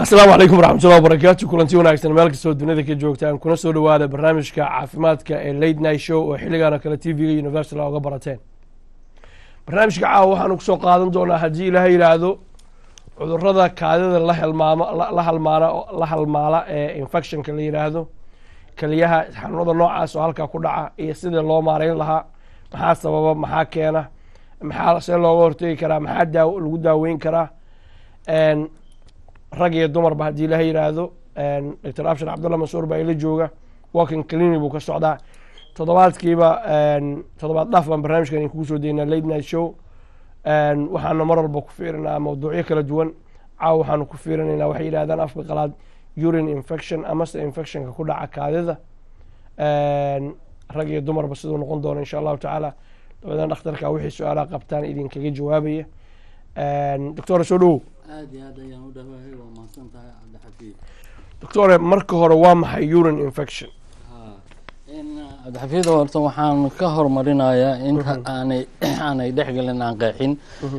asalaamu calaykum waraxmatullahi wabarakaatu kulanti wanaagsan meel kastoo dunida ka joogtaan kuna soo dhowaada barnaamijka caafimaadka ee late night show oo xilligaana kale t v-ga universal oga barateen barnaamijka caawa waxaanu kusoo qaadan doonaa haddii ilaaha yidhaahdo cudurada kaadida la helmaamo la halmaana la halmaala ee infectionka la yidhaahdo keliyaha xanuunada noocaas oo halkaa ku dhaca iyo sidii loo maareyn lahaa maxaa sababa maxaa keena maxaa see looga hortegi karaa maxaa daa lagu daaweyn karaa rag iyo dumarba haddii ilaha yidhaahdo doctor abshir cabdullah mansuur baa ila jooga walking clinic buu ka socdaa toddobaadkiiba toddobaad dhaaf baan barnaamijkan idin kugu soo deynaa late night show waxaana mar walba ku fiirinaa mawduucyo kala duwan caawa waxaanu ku fiirinaynaa waxay yidhahdaan afka qalaad urine infection amase infectionka ku dhaca kaadida rag iyo dumarba siduu noqon doono insha allahu tacaala dabadeena dhakhtarka wixii su-aalaha qabtaan idinkaga jawaabaya doctora soo dhowow aad iyo aad ayaan u dhawahay waa mahadsan tahay cabdixafiid doctore marka hore waa maxay urine infection cabdixafiid horta waxaan ka hormarinayaa inta aanay aanay dhexgelin aan qeexin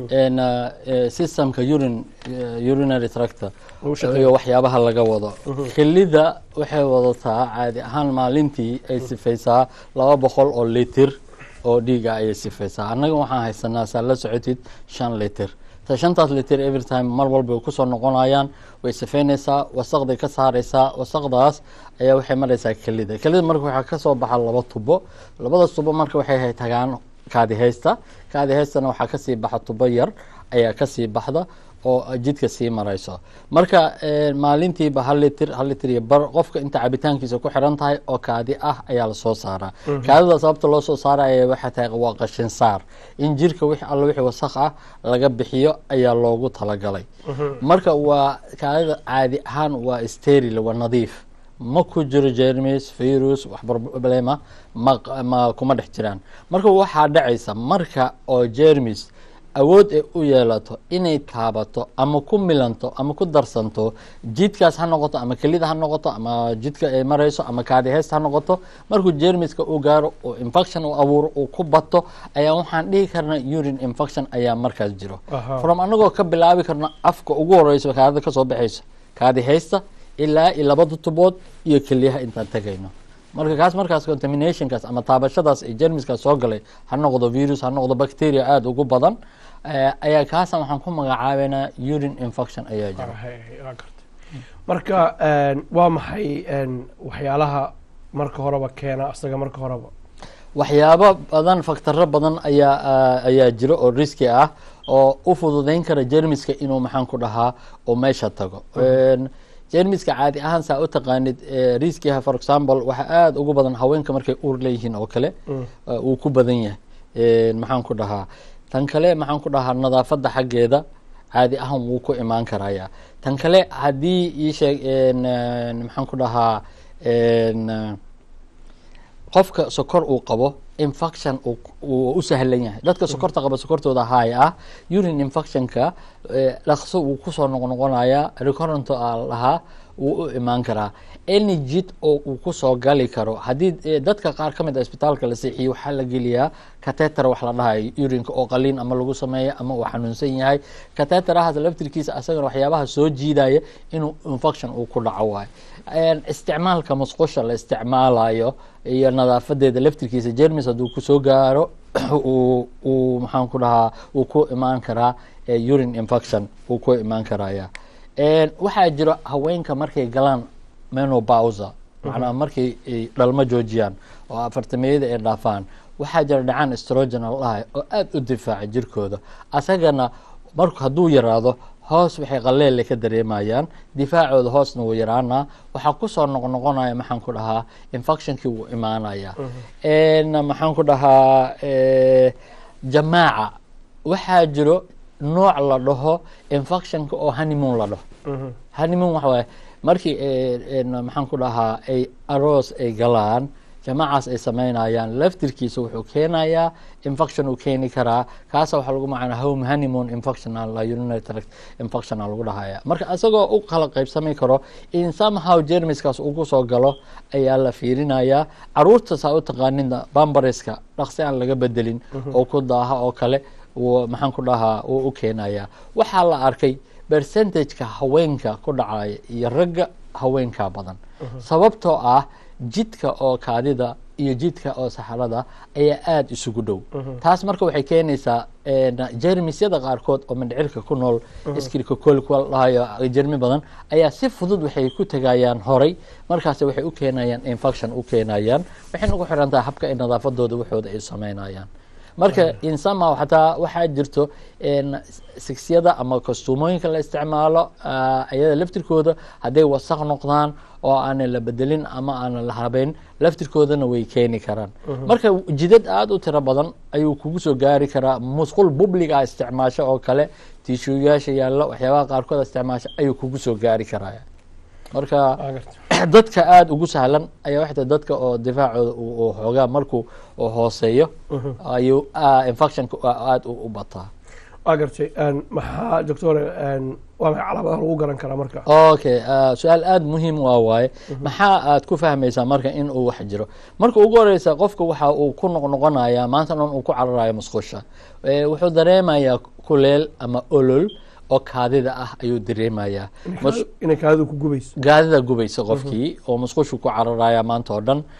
systemka urin urinary tractor iyo waxyaabaha laga wado kelida waxay wadataa caadi ahaan maalintii ay sifaysaa laba boqol oo litir oo dhiiga ayay sifaysaa annaga waxaan haysanaa saa la socotid shan litir shantaas litir every time mar walba way kusoo noqonayaan way sifeynaysaa wasaqday ka saaraysaa wasaqdaas ayaa waxay maraysaa kelida kelida marka waxaa kasoo baxa laba tubo labadaas tubo marka waxay tagaan kaadihaysta kaadihaystana waxaa kasii baxa tubo yar ayaa kasii baxda oo jidka sii marayso marka maalintiiba hal litir hal litir iyo bar qofka inta cabitaankiisa ku xiran tahay oo kaadi ah ayaa lasoo saaraa kaadida sababta loo soo saaraya waxay tahay waa qashin saar in jirka wix alla wixii wasaq ah laga bixiyo ayaa loogu talagalay marka waa kaadida caadi ahaan waa steril waa nadiif ma ku jiro jermis virus wax problema ma ma kuma dhex jiraan marka waxaa dhacaysa marka oo jermis awood ay u yeelato inay taabato ama ku milanto ama ku darsanto jidkaas ha noqoto ama kelida ha noqoto ama jidka ay marayso ama kaadiheysta ha noqoto markuu jermiska u gaaro oo infection u abuuro uu ku bato ayaa waxaan dhihi karnaa urine infection ayaa markaas jiro from anagoo ka bilaabi karno afka ugu horeyso kaadida kasoo baxayso kaadiheysta ilaa iyo labada tubood iyo keliyaha intaan tegayno marka kaas markaas contaminationkaas ama taabashadaas ee jermiskaas soo galay ha noqdo virus ha noqdo bacteria aada ugu badan ayaa kaasa waxaan ku magacaabeynaa urine infection ayaa jira marka waa maxay waxyaalaha marka horeba keena asaga marka horeba waxyaabo badan faktaro badan ayaa ayaa jiro oo riski ah oo u fududeyn kara jermiska inuu maxaan ku dhahaa oo meesha tago jermiska caadi ahaan saa u taqaanid riskiha for example waxaa aada ugu badan haweenka markay uur leeyihiin oo kale uu ku badan yahay maxaan ku dhahaa tan kale maxaan ku dhahaa nadaafadda xaggeeda caadi ahaan wuu ku imaan karaya tan kale haddii iisheeg maxaan ku dhahaa qofka sokor uu qabo infection uu u sahlan yahay dadka sokorta qaba sokortooda haay ah urine infectionka dhaqso wuu kusoo noqnoqonayaa recurrento a lahaa wuu u imaan karaa any jid oo uu kusoo gali karo haddii dadka qaar ka mid a isbitaalka la seexiye waxaa la geliyaa kateter wax la dhahayo urinka oo qaliin ama lagu sameeya ama uu xanuunsan yahay kateterahaas laftirkiisa asagana waxyaabaha soo jiidaya inuu infection uu ku dhaco waayo isticmaalka musqusha la isticmaalayo iyo nadaafadeeda laftirkiisa jermis hadduu kusoo gaaro uu maxaan ku dhahaa uu ku imaan karaa urine infection uu ku imaan karaya waxaa jiro haweenka markay galaan menobausa macnaa markay dhalmo joojiyaan oo afartameyada ay dhaafaan waxaa jira dhacaan strogenal dhahay oo aada u difaaca jirkooda asagana marku hadduu yaraado hoos waxay qaleelle ka dareemayaan difaacooda hoosna wuu yaraanaa waxaa kusoo noqnoqonaya maxaan ku dhahaa infectionkii wuu imaanaya maxaan ku dhahaa jamaaca waxaa jiro nooc la dhaho infectionka oo honeymoon la dhaho honeymoon waxa waaye markii maxaan ku dhahaa ay aroos ay galaan jamaacaas ay sameynayaan laftirkiisa wuxuu keenayaa infection uu keeni karaa kaasa waxaa lagu macana home honeymoon infection urinary tract infection lagu dhahaya marka isagoo u kala qaybsami karo in somehow jermiskaas ugu soo galo ayaa la fiirinayaa caruurta saa u taqaanida bambareska dhaqsi aan laga bedelin oo ku daaha oo kale maxaan ku dhahaa wuu u keenayaa waxaa la arkay percentageka haweenka ku dhacaya iyo ragga haweenkaa badan sababtoo ah jidka oo kaadida iyo jidka oo saxarada ayaa aada isugu dhow taas marka waxay keenaysaa jermisyada qaarkood oo mindhicirka ku nool skilkokolkuwa dhahayo jermi badan ayaa si fudud waxay ku tegayaan horay markaas waxay u keenayaan infection u keenayaan waxay ugu xiran tahay habka ay nadaafadooda waxooda ay sameynayaan marka insama xataa waxaa jirto sigsiyada ama kostuumooyinka la isticmaalo ayada laftirkooda hadday wasaq noqdaan oo aanan la bedelin ama aanan la habeyn laftirkoodana way keeni karaan marka jidad aada u tiro badan ayuu kugu soo gaari karaa musqul bubliga isticmaasho oo kale tiishuuyaasha yaallo waxyaabaha qaarkood isticmaasho ayuu kugu soo gaari karaa marka dadka aada ugu sahlan ayaa waxay tahay dadka oo difaacooda uu xoogaa markuu hooseeyo ayuu infectionka aada u bataa waa gartay maxaa doctore waa maxay calaamadaha lagu garan karaa marka okay su-aal aada muhiim waa waaye maxaa aad ku fahmaysaa marka in uu wax jiro marka ugu horeysa qofka waxa uu ku noqnoqonayaa maanta dhan uu ku cararayo musqusha wuxuu dareemayaa kuleel ama olol oo kaadida ah ayuu dareemayaa inay kaadidu ku gubayso gaadida gubaysa qofkii oo musqushu ku cararaya maanta oo dhan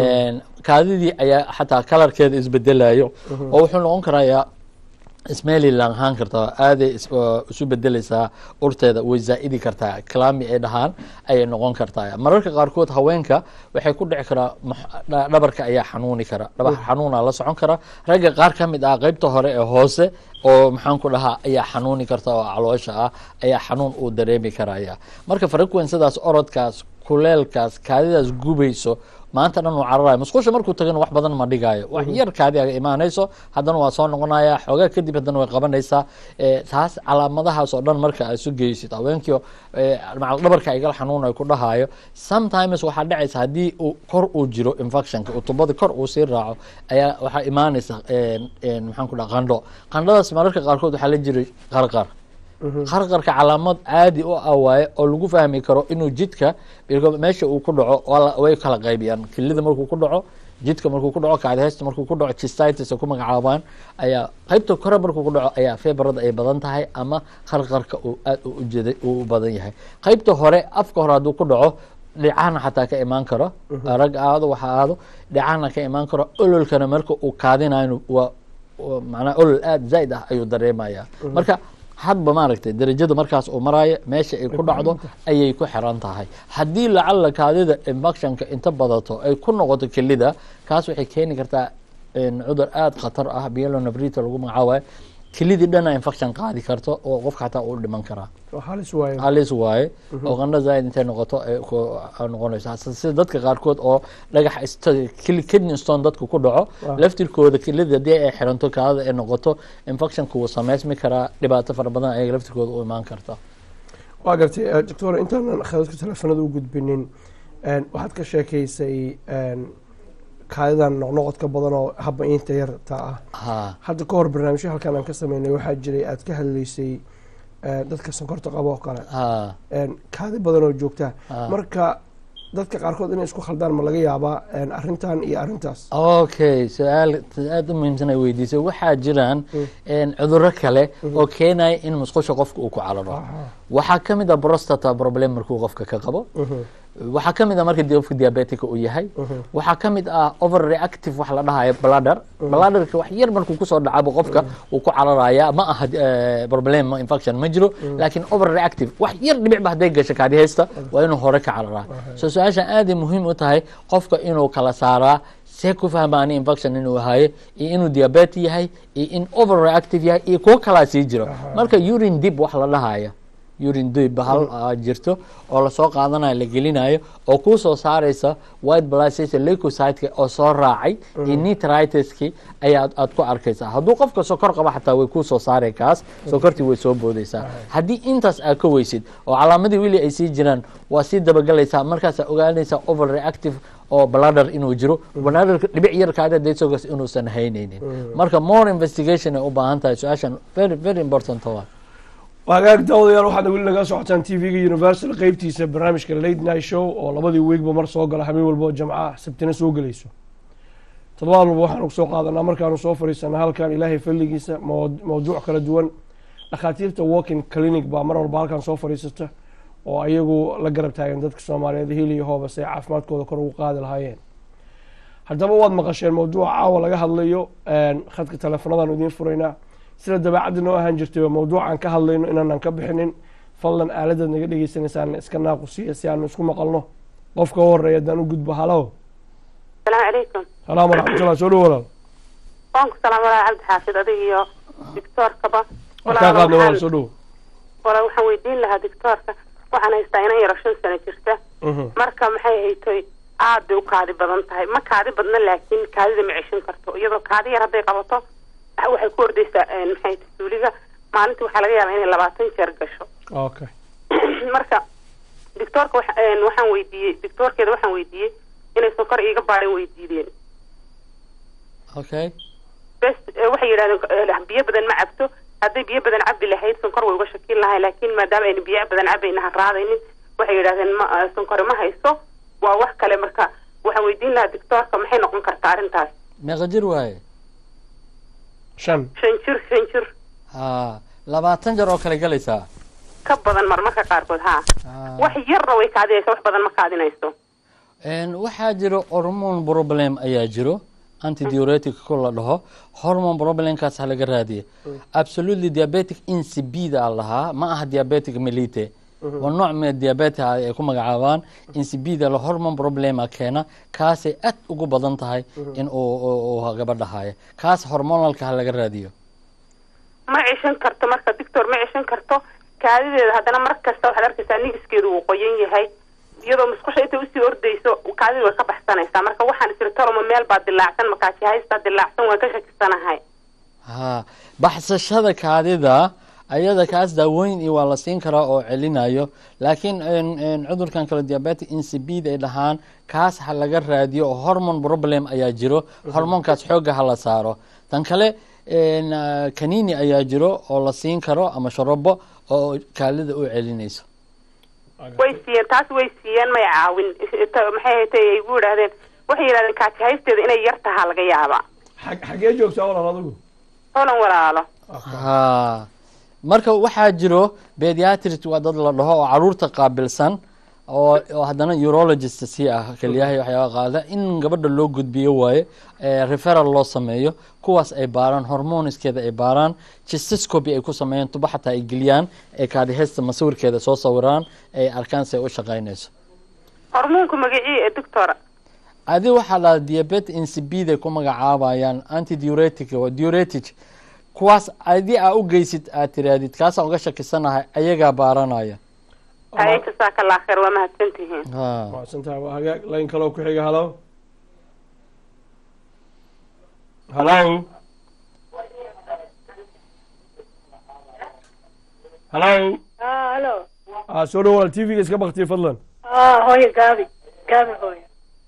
kaadidii ayaa xataa kalarkeeda isbedelayo oo wuxuu noqon karayaa smelly lahaan kartaa aaday isu bedeleysaa urteeda way zaa'idi kartaa clami ay dhahaan ayay noqon kartaa mararka qaarkood haweenka waxay ku dhici karaa dhabarka ayaa xanuuni kara dhabar xanuuna la socon kara ragga qaar ka mid ah qeybta hore ee hoose oo maxaan ku dhahaa ayaa xanuuni karta oo caloosha ah ayaa xanuun uu dareemi karaya marka frequencydaas orodkaas kuleelkaas kaadidaas gubayso maanta dhan uu cararayo musqusha markuu tagana wax badan ma dhigaayo wax yar kaadi aga imaanayso haddana waa soo noqonaya xoogaa kadib haddana way qabanaysaa taas calaamadahaas oo dhan marka aad isu geysid haweenkii macal dhabarka igal xanuun ay ku dhahaayo sometimes waxaa dhacaysa haddii uu kor uu jiro infectionka utubada kor uu sii raaco ayaa waxaa imaanaysa maxaan ku dhaha qandho qandhadaas mararka qaarkood waxaa la jiray qarqar qarqarka calaamad caadi u ah waaye oo lagu fahmi karo inuu jidka meesha uu ku dhaco way kala qaybiyaan kilida markuu ku dhaco jidka markuu ku dhaco kaadiheysta markuu ku dhaco chistitis ku magacaabaan ayaa qaybta kore markuu ku dhaco ayaa febrada ay badan tahay ama qarqarka uu aad ujeeday uu u badan yahay qaybta hore afka hore hadduu ku dhaco dhicana xataa ka imaan karo rag aado waxa aado dhicana ka imaan karo ololkana marka uu kaadinayo waa macnaa olol aada zaa'id ah ayuu dareemaya marka hadba maaragtay darajada markaas uu maraayo meesha ay ku dhacdo ayay ku xiran tahay haddii lacalla kaadida infectionka inta badato ay ku noqoto kelida kaas waxay keeni kartaa cudur aada khatar ah bielonafrita lagu magacaabayo kelidii dhana infection qaadi karto oo qofka xataa uu dhiman karaa halis waaye halis waaye oo qandho zaaid intay noqoto noqonaysa sida dadka qaarkood oo dhagax kidney stone dadku ku dhaco laftirkooda kelida haddii ay xiranto kaadada ay noqoto infectionka wuu sameysmi karaa dhibaato fara badan ayaga laftirkooda u imaan karta waa gartay doctor intaanan khadadka teleefanada u gudbinin waxaad ka sheekeysay kaadidan noqnoqodka badan oo habba inta yarta ah hadda ka hor barnaamijyo halkaan aan ka sameynay waxaa jiray aad ka hadlaysay dadka sonkorta qabo oo kale kaadi badan oo joogta marka dadka qaarkood inay isku khaldaan ma laga yaabaa arrintan iyo arrintaas okay su-aal aada u muhiimsan ay weydiisay waxaa jiraan cuduro kale oo keenaya in musqusha qofka uu ku cararo waxaa ka mid a prostata problem markuu qofka ka qabo waxaa ka mid ah marka qofka diabetica uu yahay waxaa ka mid ah over reactive wax la dhahayo bladder bladderka wax yar markuu kusoo dhacabo qofka uu ku cararaya ma aha problem infection ma jiro laakiin over reactive wax yar dhibicba hadday gasho kaadi haysta waa inuu hore ka cararaa so su-aashan aaday muhiim u tahay qofka inuu kala saaraa see ku fahmaani infection inuu hayo iyo inuu diabete yahay iyo in over reactive yahay iyo kuwo kalaa sii jiro marka urine dib wax la dhahaya urin dib hal jirto oo lasoo qaadanayo la gelinayo oo kuu soo saaraysa white blood leucocyte oo soo raacay iyo nitritiski ayaa aad ku arkaysaa hadduu qofka sokor qaba xataa way kuu soo saaray kaas sokortii way soo boodaysaa haddii intaas aad ka weysid oo calaamadii weli ay sii jiraan waa sii dabagalaysaa markaasaa ogaanaysaa over reactive oo bladder inuu jiro bladderka dhibic yar kaada daysogas inuusan haynaynin marka more investigation ay u baahan tahay su-aashan very very important waa hagaag daawadayaal waxaadna weli naga socotaan t v-ga universal qeybtiisa barnaamijka late night show oo labadii weegba mar soo gala habeen walba oo jamca sabtina soo gelayso toddobaad walba waxaanu kusoo qaadanaa markaanu soo fadhiisana halkan ilaahay falligiisa mawduuc kala duwan dhakhaatiirta walking clinic baa mar walba halkan soo fadhiisata oo ayagu la garab taagan dadka soomaaliyeed hil iyo hoobas ay caafimaadkooda kor ugu qaadi lahaayeen haddaba waad maqasheen mawduuca caawa laga hadlayo khadka teleefonadan idiin furaynaa sida dabeecadda noo ahaan jirtay mawduucaan ka hadlayno inaanan ka bixinin fadlan aaladaad naga dhegeysanaysaana iska naaqusiya si aanu isku maqalno qofka u horeeya haddaan u gudbo halo asalaamu calaykum salaam waraxmatullah soo dhow walaal waan ku salaam walaal cabdi xaafid adiga iyo doctoorkaba waan kaa qaadnay walaal soo dhow walaal waxaan weydiin lahaa doctoorka waxaan haystaa inan yaro shan sano jirta marka maxay haytoy aad bay u kaadi badan tahay ma kaadi badna laakiin kaadida ma ceshan karto iyadoo kaadi yar hadday qabato waxay ku ordaysaa maxay suuliga maalintii waxaa laga yaabaa inay labaatan jeer gasho okay marka doctoorka waxaan weydiiyey doctoorkeeda waxaan weydiiyey inay sonkor iiga baadhan weydiideen okay bes waxay yidhahdeen biyo badan ma cabto hadday biyo badan cabi lahayd sonkor way uga shakin lahay laakiin maadaama ayna biyo badan cabayna ha raadaynin waxay yidhahdeen ma sonkori ma hayso waa wax kale marka waxaan weydiin lahaa doctoorka maxay noqon kartaa arrintaas meeqa jir waaye shan shan jir shan jir ha labaatan jar oo kale galaysaa ka badan marmarka qaarkood ha wax yarna way kaadinaysa wax badan ma kaadinayso waxaa jiro hormone problem ayaa jiro antidiuretic ko la dhaho hormone problemkaas ha laga raadiya absolutely diabetic insipida a lahaa ma aha diabetic melite waa nooc mee diabetic ay ku magacaabaan insipida la hormone problema keena kaasay aad ugu badan tahay in uu gabadha haayo kaas hormonalka ha laga raadiyo ma ceshan karto marka doctor ma ceshan karto kaadideeda haddana mar kasta waxaad arkaysaa nigiskeedu uu qoyan yahay iyadoo musqusha intay usii ordayso kaadida way ka baxsanaysaa marka waxaan isiri toloma meel baa dilaacsan makaaji haystaa dilaacsan waan ka shakisanahay ha baxsashada kaadida ayada kaas daawooyin iyo waa la siin karaa oo celinayo laakiin cudurkan kale diabetic insipid ay dhahaan kaas ha laga raadiyo oo hormone problem ayaa jiro hormoonkaas xoogga ha la saaro tan kale kanini ayaa jiro oo la siin karo ama sharobo oo kaalida u celinayso way siiyeen taas way siiyeen may caawin maxay haytay ay gu yidhahdeen waxay yidhahdeen kaaji haysteeda inay yar tahaa laga yaabaa xagee joogtaa walaal adigu holan walaalo ha marka waxaa jiro pediatrist waa dad la dhaho oo caruurta qaabilsan oo oo haddana urologist si ah keliyahay waxyaaba qaada in gabadha loo gudbiyo waaye referal loo sameeyo kuwaas ay baaraan hormoniskeeda ay baaraan gistiscopy ay ku sameeyaan tuba xataa ay geliyaan ee kaadihesta masawirkeeda soo sawiraan ay arkaan si ay u shaqaynayso hormoonka magacii ee doctora adi waxaa dhaha diabet insipid ay ku magacaabayaan antidiuretic oo diuretic kuwaas adi aa u geysid aad tiraadid kaasaan uga shakisanahay ayagaa baaranaya haye jasaaka allah kheer waa mahadsantihiin ha mahadsantahay waa hagaag layn kaloo ku xiga halo halo halo halo ah soo dhow walaal t v-ga iska baktiya fadlan hooyo gaabi gaabi hooyo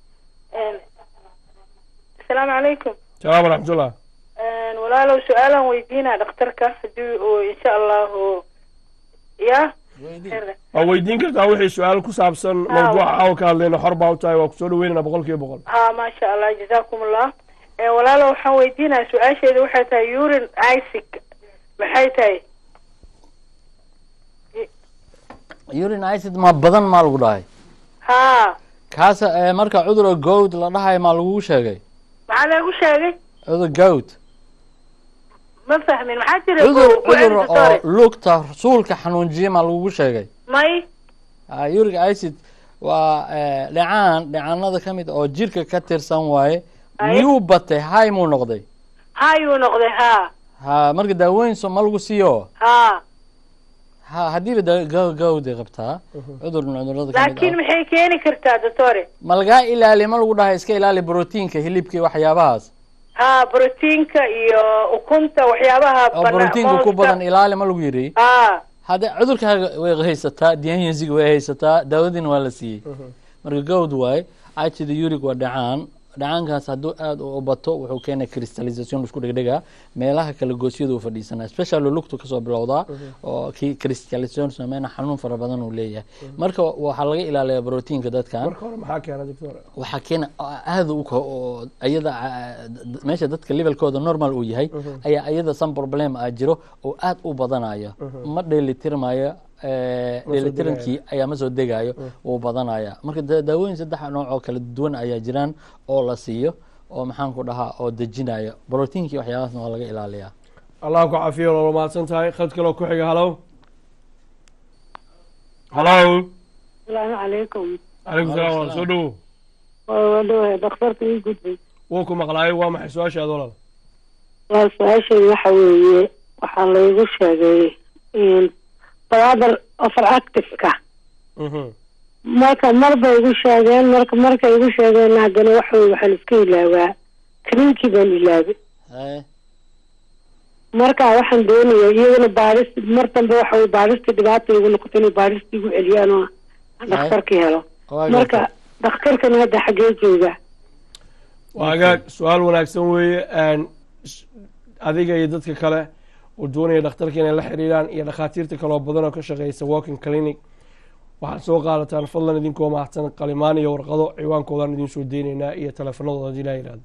asalaamu calaykum salaam waraxmatullah walaalow su-aalaan weydiinaa dhakhtarka hadii uu insha allahu ya waa weydiin kartaa wixii su-aal ku saabsan mawduuca caawa ka hadlayna xor baa u tahay waa kusoo dhaweynana boqol kiiba boqol ha maasha allah jazakum allah walaalow waxaan weydiinaya su-aasheeda waxay tahay urin isic maxay tahay urin acid ma badan maa lagu dhahay ha kaas eh, marka cudura gowd la dhahayo maa lagugu sheegay maxaa lagu sheegay cudur gowd ma fahmin maxaa jira cudur ku cudur celisa oo sorry lugta suulka xanuunjiya maa lagugu sheegay may Ah, uric acid waa eh, dhecaan dhecaanada ka mid oo jirka ka tirsan waaye Ay. miyuu batay hay muu noqday hayuu noqday ha ha marka daawooyin so ma lagu siiyo ha ha haddiiba da- gaw- gawday qabtaa cudur cudurada ka mid laakiin ah maxay keeni kartaa doctore ma lagaa ilaali ma lagu dhahay iska ilaali brotiinka hilibka iyo waxyaabahaas ha brotiinka iyo ukunta waxyaabaha oo bana- brotiinka ku mooska. badan ilaali ma lagu yidhi ha hadde cudurkaaga way haysataa dianyensiga way haysataa daawadiina waa la siiyey marka gawd waaye acida uric waa dhacaan dhacaankaas hadduu aada u bato wuxuu keenay crystallization isku dhegdhega meelaha kala goosyada uu fadhiisanaa specially lugtu kasoo bilowdaa oo kii crystallization sameyna xanuun fara badan uu leeyahay marka waxaa laga ilaaliyaa proteinka dadkan marka hore maxaa keena doctor waxaa keena aada u ko- oo ayada ah, meesha dadka levelkooda normal uu yahay ayaa ayada some problem ah jiro oo aada u badanayo ma dheelitirmayo eh, dheelitirankii ayaa ma soo degayo wuu badanaya marka da- daawooyin saddex nooc oo kala duwan ayaa jiraan oo la siiyo oo maxaan ku dhahaa oo dejinayo proteinkii waxyaabahaasna waa laga ilaaliyaa allah ku cafiyo loola mahadsan tahay khad kaloo ku xiga halow halow asalaamu calaykum calaykum salaam walaal soo dhowo waa dhawahay dhakhtarka ii gudbay wuu ku maqlaayay waa maxay su-aashaada walaal waa su-aasheedu waxa weeye waxaa laygu sheegay brother overactive-ka Mhm. marka mar bay igu sheegeen marka markay igu sheegeen haddana waxa weye waxaan iska ilaawaa kaniinkii baan ilaabay Haye. marka waxaan doonaya iyaguna baadhis mar dambe waxa weye baadhistii dhibaata igu noqotay inay baadhistii igu celiyaan oo dhakhtarkii helo Waa marka gartay. dhakhtarkana hadda xaggee jooga waa hagaag su-aal wanaagsan weeye Een, s- adiga iyo dadka kale oo doonaya dhakhtarka inay la xiriiraan iyo dhakhaatiirta kaloo badan oo ka shaqeysa walking clinic waxaad soo qaadataan fadlan idinkoo mahadsan qalimaan iyo warqado ciwaankoodan idin soo deynaynaa iyo teleefanadooda hadii laa yidhahdo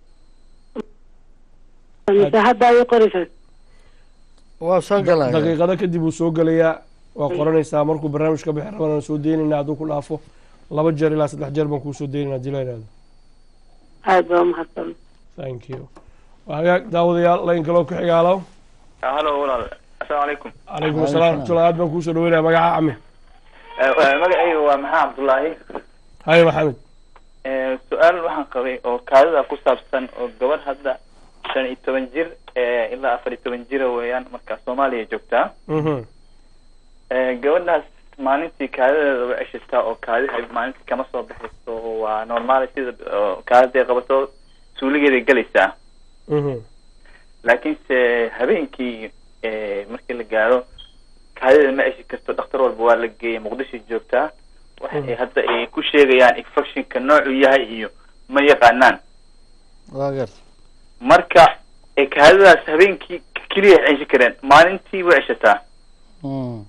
mise hadda ay qoraysaa waa soo galaya daqiiqado kadib uu soo gelayaa waa qoranaysaa markuu barnaamij ka bixi rabana soo deynaynaa hadduu ku dhaafo laba jeer ilaa saddex jeer baan kuu soo deynaynaa hadii laa yidhahdo aada baa mahadsan thank you waa hagaag daawadayaal layn kaloo ku xiga halow halo walaal asalaamu calaykum calaykum asalaam raxmatullahi aad baan kuusoo dhaweynaya magaca cami magacayga waa maxaa cabdullaahi haye maxamed Eh, su-aal waxaan qabay oo kaadida ku saabsan oo gabadh hadda shan iyo toban jir eh, ilaa afar iyo toban jira weeyaan marka soomaaliya joogtaa Mhm. Eh, gabadhaas maalintii kaadideeda way ceshataa oo kaadiha maalintii kama soo baxayso waa normaal sida oo kaadiday qabato suuligeeday gelaysaa Mhm. laakiinse habeenkii eh, markii la gaaro kaadida ma ceshi karto dhakhtar walba waa la geeyay muqdisho joogtaa waxay hadda ay ku sheegayaan infectionka noocuu yahay iyo ma yaqaanaan waa gartay marka eh, kaadidaas habeenkii keliya ay ceshi kareen maalintii way ceshataa Mm.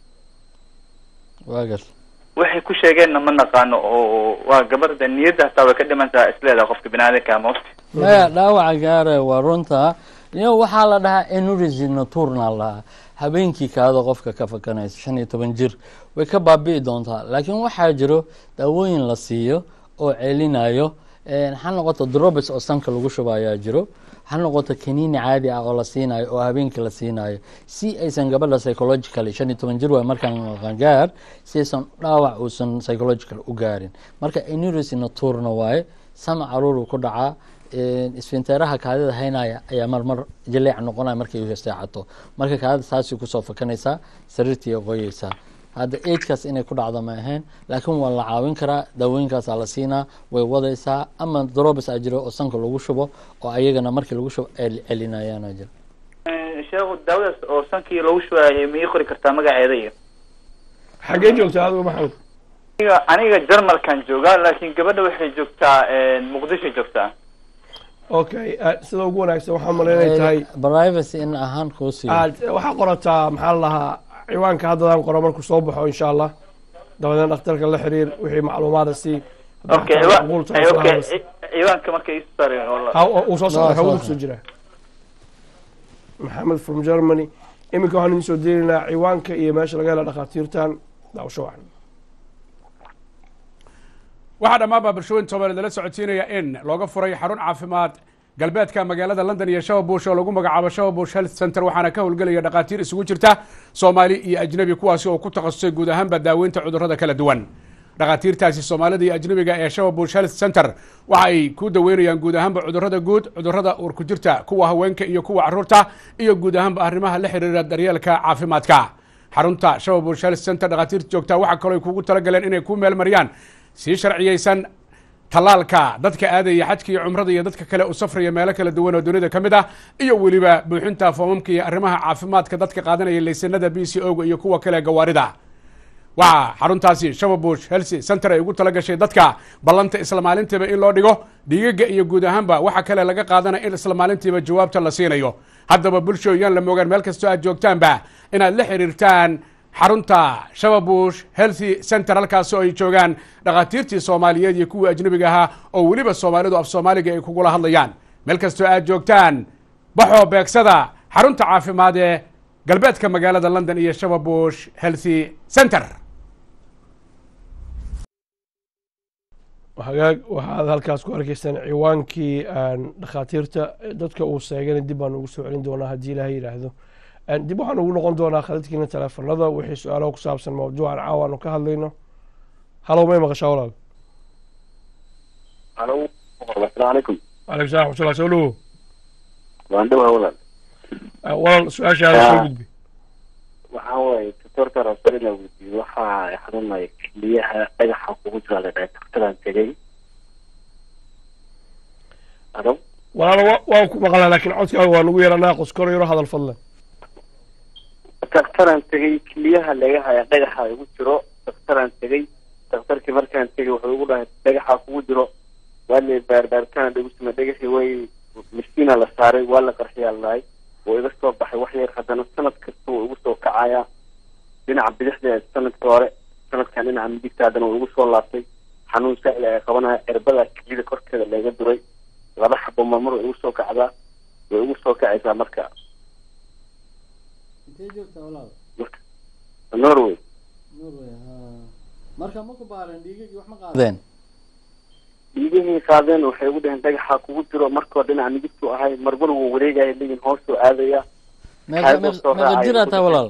waa gartay waxay ku sheegeenna ma naqaano oo waa gabarda niyadda hataa way ka dhiman tahay isleedaha qofka biniaadanka mawti maya dhaawaca gaara waa runta iyo waxaa la dhahaa enurisy nocturnal la dhahaa habeenkii kaada qofka ka fakanaysa shan iyo toban jir way ka baabi'i doontaa laakiin waxaa jiro daawooyin la siiyo oo celinayo ha noqoto drobes oo sanka lagu shuba ayaa jiro ha noqoto kaniini caadi ah oo la siinayo oo habeenkii la siinayo si aysan gabadha psychologically shan iyo toban jir waay markaan qangaar si aysan dhaawac uusan psychological u gaarin marka enurisy nocturna waaye sama caruur uu ku dhacaa isfinteeraha kaadida haynaya ayaa marmar jaleec noqonaya markay seexato marka kaadida saasay kusoo fakanaysaa sariirtii qoyeysaa hadda agekaas inay ku dhacdo ma ahayn laakiin waa la caawin karaa daawooyinkaasaa la siinaa way wadaysaa ama drobes a jiro oo sanka lagu shubo oo ayagana markii lagu shubo ay celinayaana jiro sheekhu daawadaas oo sankii lagu shubaayay ma ii qori kartaa magaceeda iyo xaggee joogtaa adigu maxamed aniga aniga jarmalkan joogaa laakiin gabadha waxay joogtaa muqdisho joogtaa okay sida ugu wanaagsan waxaa malaynay tahay privacy in ahaan kuu siiyo aad waxaa qorataa maxaa la lahaa ciwaanka haddadaan qoro markuu soo baxo insha allah dabadeedna dhakhtarka la xiriir wixii macluumaada sii okay okay ciwaanka marka ii saaray uu soo socda hawada kusoo jira maxamed from germany iminka waxaan idin soo deenaynaa ciwaanka iyo meesha laga hela dhakhaatiirtan daawasho wacan waxaa dhammaanbaa bulshooyin soomaaliyeed lala socotiinaya in looga furay xarun caafimaad galbeedka magaalada london iyo shababush oo lagu magacaabo shababush health center waxaana ka howlgelaya dhakhaatiir isugu jirta soomaali iyo ajnebi kuwaasi oo ku takhasusay guud ahaanba daaweynta cudurrada kala duwan dhakhaatiirtaasi soomaalida iyo ajnebiga ee shababush health center waxa ay ku daweynayaan guud ahaanba cudurrada guud cudurrada uurku jirta kuwa haweenka iyo kuwa caruurta iyo guud ahaanba arrimaha la xiriira daryeelka caafimaadka xarunta shababush health center dhakhaatiirta joogtaa waxaa kaloo ay kugu talagaleen inay ku meel mariyaan sii sharciyeysan tallaalka dadka aadaya xajka iyo cumrada iyo dadka kale u safraya meelo kala duwan oo dunida ka mid ah iyo weliba buuxinta foomamka iyo arrimaha caafimaadka dadka qaadanaya laysanada b c oga iyo kuwa kale gawaarida waxaa xaruntaasi shababush helsi center ay ugu tala gashay dadka ballanta isla maalintiiba in loo dhigo dhiigaga iyo guud ahaanba waxa kale laga qaadanaya in isla maalintiiba jawaabta la siinayo haddaba bulsho yaan la moogaan meel kastoo aad joogtaanba inaad la xiriirtaan xarunta shababush healthy center halkaasoo ay joogaan dhakhaatiirtii soomaaliyeed iyo kuwii ajnabiga ahaa oo weliba soomaalidu af soomaaliga ay kugula hadlayaan meel kastoo aad joogtaan baxoo beegsada xarunta caafimaad ee galbeedka magaalada london iyo shababush healthy center hagaag waxaad halkaas ku arkaysaan ciwaankii dhakhaatiirta dadka uu sheegana dib baan ugu soo celin doonaa haddii ilaahay yidhaahdo dib waxaan ugu noqon doonaa khadadkiina teleefanada wixii su-aalaha ku saabsan mawduucan caawa aanu ka hadlayno halow may maqashaa walaal alo asalaamu calaykum aleykum salam raxmatullah soo dhowo waan dhowaa walaal walaal su-aashaada soo gudbi waxaa waaye doctorka rasalina weydiiyey waxaa xanuunaya keliyaha dhagaxa kugu jira la dhahay daktaraan tegay alo walaal wa- waan ku maqlaa laakiin codkaaga waa nagu yeelanaa qoskoro yaro hadal fadlan daktaraan tegay keliyaha laga haya dhagaxa igu jiro daktaraan tegay daktarkii markaan tegay wuxuu igu dhahay dhagaxa kugu jiro waa la baarbaaritaan lagu samey dhagaxii way miskiina la saaray waa la qarxiyaa la dhahay wuu iga soo baxay wax yar haddana sanad kasta wuu igu soo kacayaa dhinaca bidixda sanadka hore sanadkan dhinaca midigta haddana wuu igu soo laabtay xanuun saail ay qabanaya cirbada kelida korkeeda laga duray laba xabo marmar way igu soo kacdaa way igu soo kacaysaa marka intee joogtaa walaal marka norway norway ha marka ma ku baaran dhiigagii wax ma qaadeen dhiigihii qaadeen waxay ugu dhaheen dhagaxa kugu jiro markoo dhinaca midigtu ahay marmar wuu wareegaya leeyihin hoosuu aadaya meeqa Xaybuu meeqa soo meeqa raacay, jiraa ku taa dhintay. walaal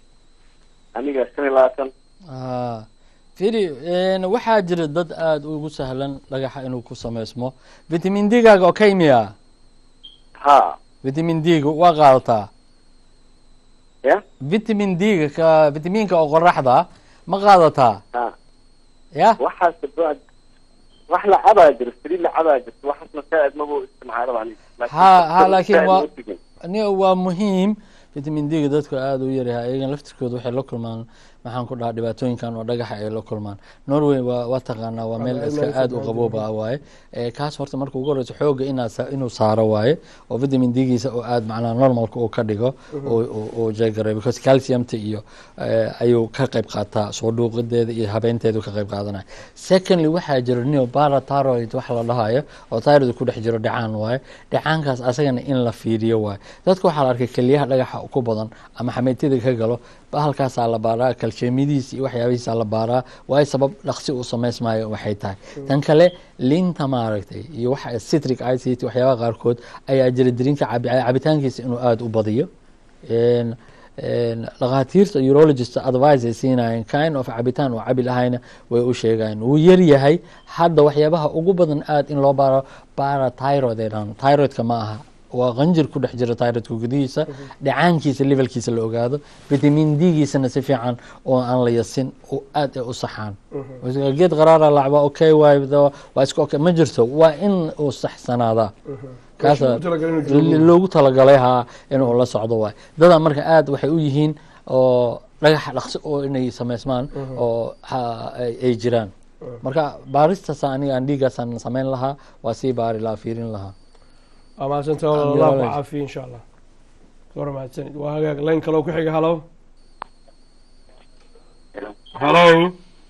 aniga shan iyo labaatan ha firi een, waxaa jira dad aada ugu sahlan dhagaxa inuu ku samaysmo vitamin d gaaga oo kaymiya ha vitamin d ga waa qaadataa ya vitamin d ga ka vitamiinka oo qoraxda ma qaadataa ha ya waxaas ba- wax la cabaa jiro saliid la cabaa jirto waxaasna saaid maba isticmaalaba aniga Ha- ha, laakiin saaid waa- ma tegin. ni waa muhiim vitamin d ga dadku aada u yaryahay ayagan laftirkooda waxay la kulmaan maxaan ku dhahaa dhibaatooyinkan oo dhagaxa ay la kulmaan norway waa waa taqaanaa waa meel Waa iska meel aada u fiican. qabooba waaye ee kaas horta marka ugu horeyso xooga inaa sa- inuu saaro waaye oo vitamin d giisa oo aada macnaa normalka uu ka dhigo oo- oo- oo jeegaray because calciumta iyo eh, ayuu ka qayb qaataa soo dhuuqideeda iyo habeenteedu ka qayb qaadanaya secondly waxaa jira neo parathyroid waxa la dhahayo oo thyroid ku dhex jiro dhacaan waaye dhacaankaas asagana in la fiiriyo waaye dadka waxaa la arkay keliyaha dhagaxa ku badan ama xameetida ka galo bahalkaasaa la baaraa kaljeemidiisa iyo waxyaabihiisaa la baaraa waayo sabab dhaqsi uu samaysmaayo waxay tahay tan kale linta maaragtay iyo waxa citric acid waxyaabaha qaarkood ayaa jira drinka cabi- cabitaankiisa inuu aada u badiyo Een, een, dhakhaatiirta urologist advice ay siinayeen kind of cabitaan oo cabi lahayna way u sheegayeen wuu yar yahay hadda waxyaabaha ugu badan aada in loo baaro parathyroid ay dhahaan thyroidka ma aha waa qanjir ku dhex jira thyroidka gudihiisa dhacaankiisa levelkiisa la ogaado vitamin d giisana si fiican oo aan la yasin oo aad ay u saxaan geed qaraara lacba okay waay waa iska okay ma jirto waa in uu saxsanaadaa kaasa Meesha loogu talagalay inuu joogo. loogu talagalay haa inuu la socdo waay dadaa marka aad waxay u yihiin oo dhagaxa dhaqsi oo inay samaysmaan oo ha- ay ay jiraan marka baaristaas aniga aan dhiigaasaan samayn lahaa waa sii baari lahaa fiirin lahaa waa mahadsanta walaal allah ku caafiya insha allah war mahadsanid waa hagaag layn kaloo ku xiga halow halow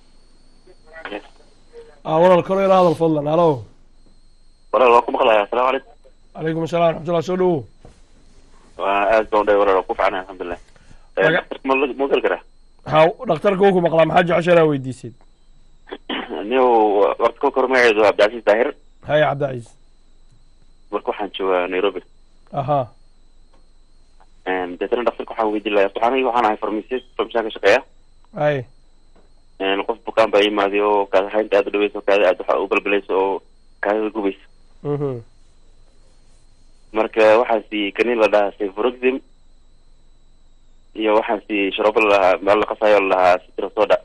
ah walaal kaloo yara hadal fadlan halow walaal waa ku maqlaya asalaamu calaykum calaykum assalam raxmatullah soo dhowow waa aad baan udhay walaal waa ku fiicnay alxamdulilah Eh, Maga- dhakhtarka ma la- ma gali karaa ha dhakhtarka wuu ku maqlaa maxaa jecesha inaa weydiisid niyow warta kolka hore magaceedu waa cabdicasiis daahir haya cabdicaiis marka waxaan joogaa nairobi aha deetana dhakhtarka waxaan weydiin lahaa waxaan waxaan ahay farmasist farmasiyaan ka shaqeeya hay Een, qof bukaan baa imaaday oo kaada haynta aad u dhaweysa oo kaada aad waxa u balbalaysa oo kaadada gubaysa mhm marka waxaa siiyey kaniin la dhahaa sevroxim iyo waxaa siiyey sharoobo la dhahaa meel la qasayo la dhahaa citrasoda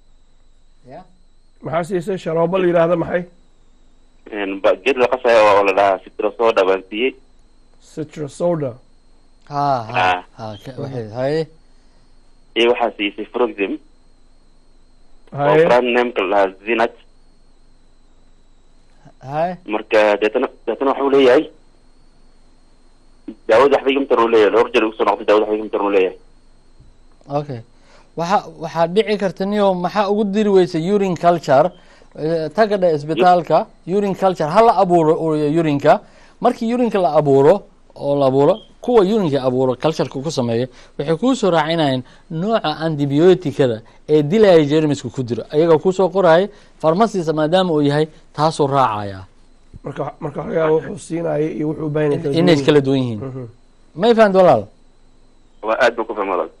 maxaa siisay sharoobo la yidhaahda maxay Een, ba- geed la qasayo oo la dhahaa citrasoda baan siiyey citrasoda ha ha Ah. ha ka- waxay haye iyo waxaa siiyey sevroxim oo haye brand nameka la dhahaa zinat hay marka deetana deetana waxuu leeyahay daawada waxba igama taran uu leeyahay dhowr jeer igu soo noqday daawada waxba igama taran uu leeyahay okay waxa waxaa dhici karta niyo maxaa ugu diri weysa urine culture eh, taga dhe isbitaalka urine culture ha la abuuro u- urinka markii urinka la abuuro oo la abuuro kuwa urinka abuuro cultureka ku sameeya waxay kuusoo raacinayaan nooca antibioticada ee dilaya jermiska ku jiro ayaga kusoo qoraya farmasisa maadaama uu yahay taasuu raacaya marka marka waxaa laga yaaba wuxuu siinaya iyo wuxuu u baahan yahay kala inay duwan kala duwan yihiin Mhm. may fahant walaal waa aad baan ku fahmay walaal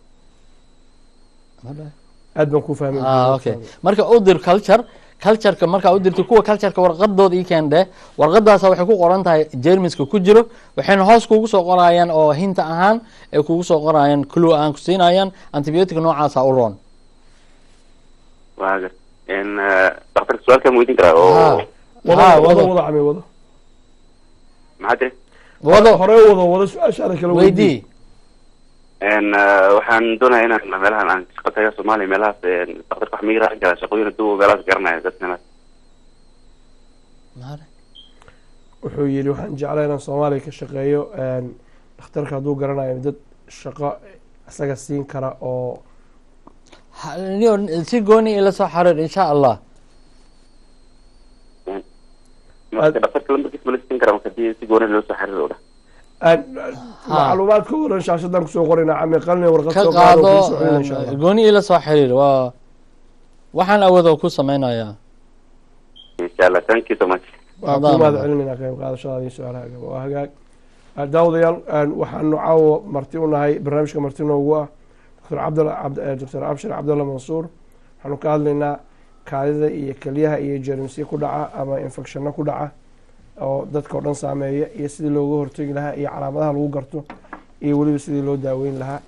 aad baan ku fahmay ah okay marka u dir culture cultureka markaa u dirto kuwa cultureka warqadooda ii keendhe warqadaasa waxay ku qoran tahay jermiska ku jiro waxayna hoos kugu soo qorayaan oo hinta ahaan ay kugu soo qorayaan clue aan ku siinayaan antibiotic noocaasa u roon waa gar n daktarka su-aalkaa ma weydiin karaa oo wado ha wado wado wado cami wado maxaa tiri wado hore wado wado su-aashaada kala weydii n waxaan doonaya inaan meelahan aan shaqo taga soomaaliya meelahaas daktarka wax miga raacin karaa shaqooyin haduu meelahaas garanaya dadkana wuxuu yidhi waxaan jeclaa inaan soomaaliya ka shaqeeyo dhakhtarka hadduu garanayo dad shaqo isaga siin kara oo Ha- niyo si gooni ila soo xariir insha allah marka daktarka lambarkiis ma la siin karaa marka hadii si gooni loo soo xariir oo dhah aan macluumaadka oo dhan shaashadaan kusoo qorayna cami qalni warqad ka soo qaado qaado kuu soo celina insha allah gooni ila soo xiriir waa waxaan awoodo ku samaynayaa insha allah thank you so much waa Adaa ku mahad mudan. celinayna qayb qaadashadaada iyo su-aalaha waa hagaag Ah, daawadayaal aan waxaanu caawo marti u nahay barnaamijka marti noogu ah dr cabdalla cabd- eh, dr abshir cabdalla mansuur waxaanu ka hadlaynaa kaadida iyo kelyaha iyo jermisya ku dhaca ama infecshano ku dhaca oo dadka oo dhan saameeya iyo sidii looga hortegi lahaa iyo calaamadaha lagu garto iyo weliba sidii loo daaweyn lahaa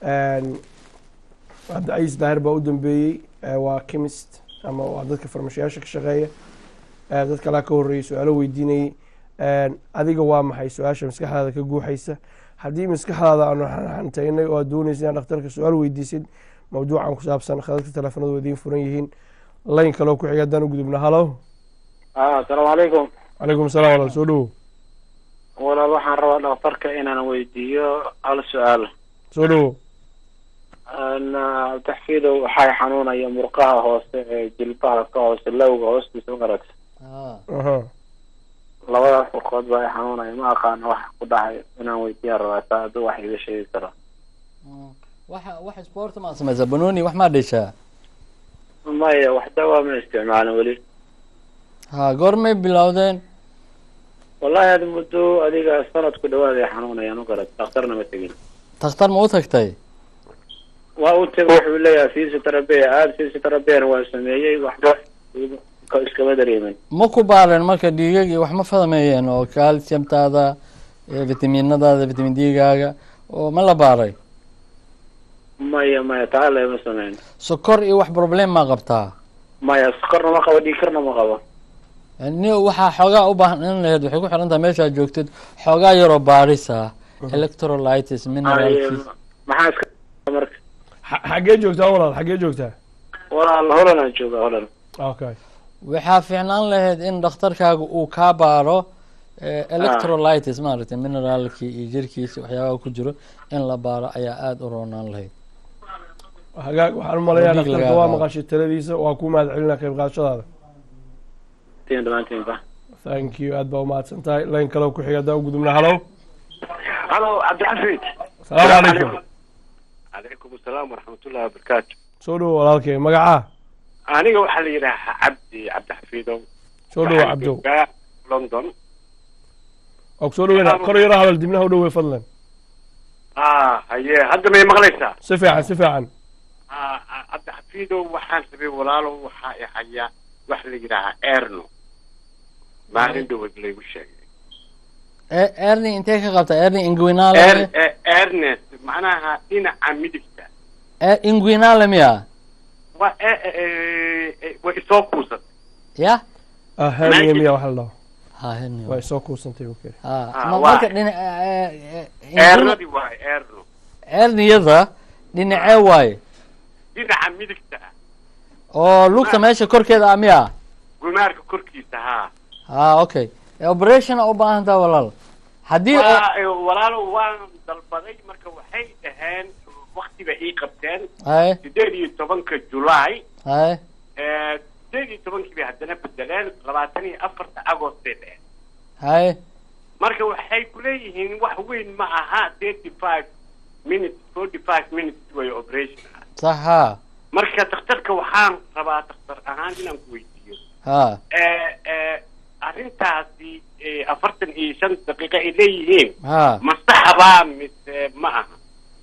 cabdicaiis daahir baa u dambeeyey eh, waa chemist ama waa dadka farmashiyaasha ka shaqeeya Eh, dad kalaa ka horreeyey su-aalo weydiinayey adiga waa maxay su-aasha maskaxdaada ka guuxaysa haddii maskaxdaada aanu xantaynay oo aad doonaysa inaad dhakhtarka su-aal weydiisid mawduucan ku saabsan khadadka teleefanadu idiin furan yihiin layn kaloo ku xiga haddaan u gudubna halo asalaamu calaykum calaykum asalaam walaal soo dhowo walaal waxaan rabaa dhakhtarka inaan weydiiyo hal su-aal soo dhowo taxfiidow waxay xanuunaya murqaha hoose ee jilbaha ka hoose lowga hoostiisa ugaragta aha labadaas murqood baa i xanuunaya ma aqaano wax ku dhacay inaan weydiiyaan rabaa saa hadduu wax iga sheegi karo waxa wax sport maa samaysaa banooni wax maa dheshaa maya wax dawaa ma isticmaalin weli ha goormay bilowdeen wallahi had muddo adiga sanad ku dhawaad ay xanuunayaan ugarad dhakhtarna ma tegin takhtar ma u tagtay waa u tego wuxuu leeyahay physiotherapy aada physiotherapyna waa sameeyey waxba ka- iskama dareemin ma ku baareen marka dhiigag iyo wax ma fahmeeyeen oo calciumtaada iyo vitaminadaada vitamin d-gaaga oo ma la baaray maya maya taa lema sameyn sokor iyo wax problem ma qabtaa maya sokorna ma qabo dhiigkarna ma qabo ni waxaa xoogaa u baahan laheyd waxay ku xiran tahay meeshaad joogtid xoogaa yaroo baarisa electrolytis minerals maxaa iska marka Xa- xaggee joogtaa walaal xaggee joogtaa walaal holan aan joogaa holan okay waxaa fiicnaan lahayd in dhakhtarkaaga uu kaa baaro eh, electrolytis maaragtay mineraalkii iyo jirkiisa waxyaabaha ku jiro in la baaro ayaa aada u roonaan lahayd hagaag waxaan u malayaa Dhiig dhakhtarka lagaa waa qaado. maqashay taladiisa waa ku mahad celinaa qayb qaadashadaada tiin dhamaantiinba thank you aad baa umahadsan tahay layn kaloo ku xiga haddaan u gudubna halo halo cabdixafiid asalaamu calaykum calaykum asalaam waraxmatullahi wabarakaatu soo dhowo walaalkay magacaa aniga waxaa la yidhaahaa cabdi cabdixafiidow soo dhowo cabdow joogaa london waa ku soo dhoweyna kor yaro hadal dibnaha u dhowey fadlan ah haye hadda may maqlaysaa si fiican si fiican Ah, ah, cabdixafiidow waxaan rabay walaalow waxaa i hayaa wax la yidhaahaa erno maalin dhowad laygu sheegay E- erni intee ka qabta erni Er- inguinale eh, ernest macnaha dhinaca midigta inguinale miya waa eh, eh, eh, eh, way isoo kuusatay ya ah herniya miya waxa la dhaho ha herni way soo kuusantay okay ha Ah, ma- waa. marka dhina ernadii waaye erno erniyada dhinacee waaye dhinaca midigta ah oo lugta meesha korkeeda ah miya gumaarka korkiisa haa ha okay operation a u baahan taha walaal haddii oo- Waa- eh, walaalo waan dalbaday marka waxay dhaheen waktiba ii qabteen haye sideed iyo tobanka julaay haye Eh, sideed iyo tobankii bay haddana bedeleen labaatan iyo afarta agost bay dhaheen haye marka waxay kuleeyihiin wax weyn ma aha thirty five minutes forty five minutes way operation ah sax ha marka dhakhtarka waxaan rabaa dhakhtar ahaan inaan ku weydiiyo ha Eh, eh, arrintaasi eh, afartan iyo shan daqiiqo ay leeyihiin ha ma saxbaa mise ma aha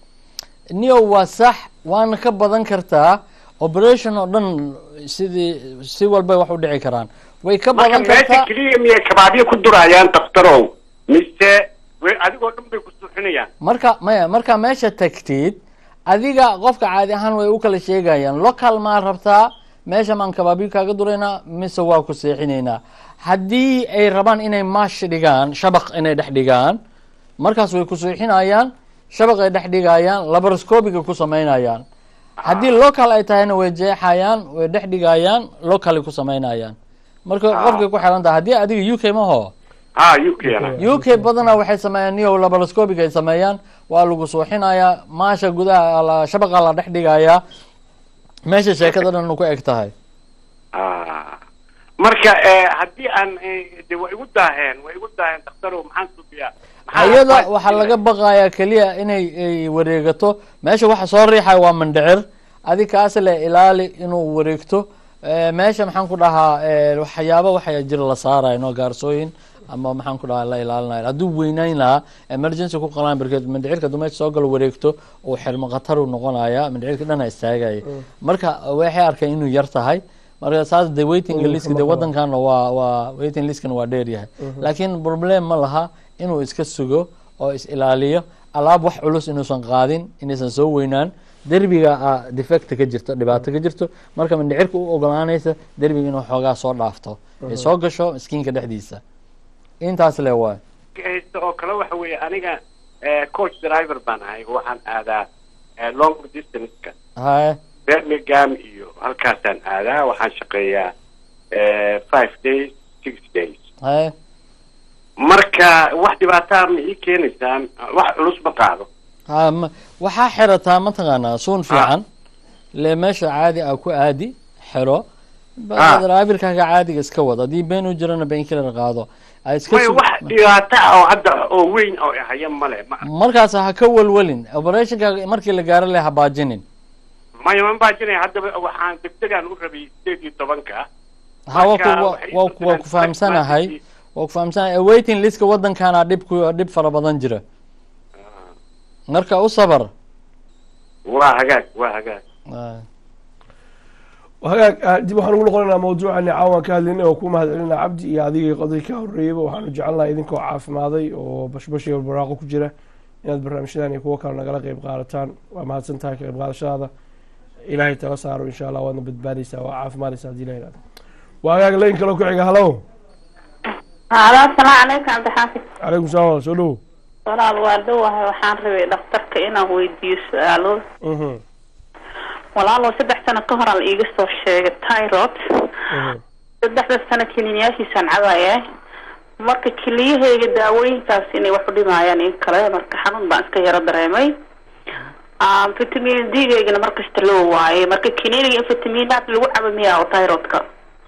niyo waa sax waana ka badan kartaa operation oo dhan sidii si walbay wax u dhici karaan way ka marka badan meesha kartaa keliya miyay kabaabyo ku durayaan dhakhtarow mise way adigoo dhan bay ku suuxinayaan marka maya markaa meesha tagtid adiga qofka caadi ahaan way u kala sheegayaan local maa rabtaa meesha maan kabaabyo kaaga duraynaa mise waa ku seexinaynaa haddii ay rabaan inay maash dhigaan shabaq inay dhex dhigaan markaas way ku seexinayaan shabaq ay dhex dhigayaan laparoscopiga ku samaynayaan haddii local ay tahayna way jeexayaan way dhex dhigayaan locally ku samaynayaan marka qofkay ku xiran tahay haddii adiga u k maho ha u k na u k badanaa waxay sameeyaan niyow laparoscopic ay sameeyaan waa lagu suuxinayaa maasha gudaha la- shabaqa la dhex dhigayaa meesha sheekada dhan ku eg tahay Ah. marka eh, haddii aan eh, de way igu daaheen way igu daaheen dhakhtarow maxaan suufiyaa Maxaa ayada advice waxaa siinaya? laga baqayaa keliya inay ay wareegato meesha waxa soo riixaya waa mandhicir adi kaas le ilaali inuu wareegto Eh, meesha maxaan ku dhahaa eh, waxyaaba waxaa jira la saaraya no gaarsooyin ama maxaan ku dhahaa la ilaalinayo hadduu weynayn lahaa emergency ku qalaan barkeed mandhicirka hadduu meesha soo galo wareegto uu xirmo khatar uu noqonaya mandhicirka dhana istaagaya marka waxay arkeen inuu yar tahay marka saas de waiting Mm, list de kama qabo. wadankan waa waa waiting listkan waa dheer yahay Mhm. laakiin problem ma laha inuu iska sugo oo is ilaaliyo alaab wax culus inuusan qaadin inaysan soo weynaan derbiga ah defect ka jirto dhibaato ka jirto marka mindhicirka u ogolaanaysa derbiga inuu xoogaa soo dhaafto ay Mhm. soo gasho skiinka dhexdiisa intaas le waay haysta oo kale waxa weeye aniga eh, coach driver baan ahay waxaan aadaa eh, long distance-ka haye birmingham iyo halkaasaan aadaa waxaan shaqeeyaa eh, five days six days haye marka wax dhibaataa ma ii keenaysaan wax culus ma qaado ha ma- waxaa xirataa mataqaanaa suun fiican le meesha caadi ah ku aadi xiro Ah. driverkaaga caadiga iska wad haddii been u jirana been killer qaado Ha iska may sug- wax dhibaato ah oo hadda oo weyn oo haya male ma markaas ha ka walwalin operationkaaga markii la gaaro le ha baajinin maya ma baajinaya haddaba waxaan degdegaan u rabay sideed iyo tobanka ha waa ku- Marka waa- waxay waa ku- waa ku fahamsanahay waa ku fahamsanahay waiting listka waddankaana dhib ku dhib fara badan jira marka u sabar waa hagaag waa hagaag Ah. hagaag ah, dib waxaan ugu noqonaynaa mawduucani caawan ka hadlaynay oo ku mahadcelinaa cabdi iyo adigii qodobkii ka horreeyeyba waxaanu jecelnahay idinkoo caafimaday oo bashbash iyo baraaqo ku jira inaad barnaamijyadan iyo kuwo kale nagala qeyb qaadataan waa mahadsan tahay ka qeyb qaadashadaada ilaahay tala saaro insha allah waadna badbaadaysaa waa caafimaadaysaa haddii la yidhahdo waa hagaag layn kale ku xiga halo halo asalaamu calaykum cabdixaafid calaykum salaam walaal, soo dhowo walaal waa dhowahay waxaan rabay dhakhtarka inaan weydiiyo su-aalo Mhm, walaalow saddex sano ka hor aan iiga soo sheegay tyrod mhm. saddexda sano kiniinyaashiisaan cabaaya marka keliyahayga daawooyinkaas inay wax u dhimayaan in kale marka xanuun baan iska yaro dareemay Ah, vitamin d-gaygana markasta loo waayay marka kiniiniga in vitaminaad lagu cabo miyaa oo tyrodka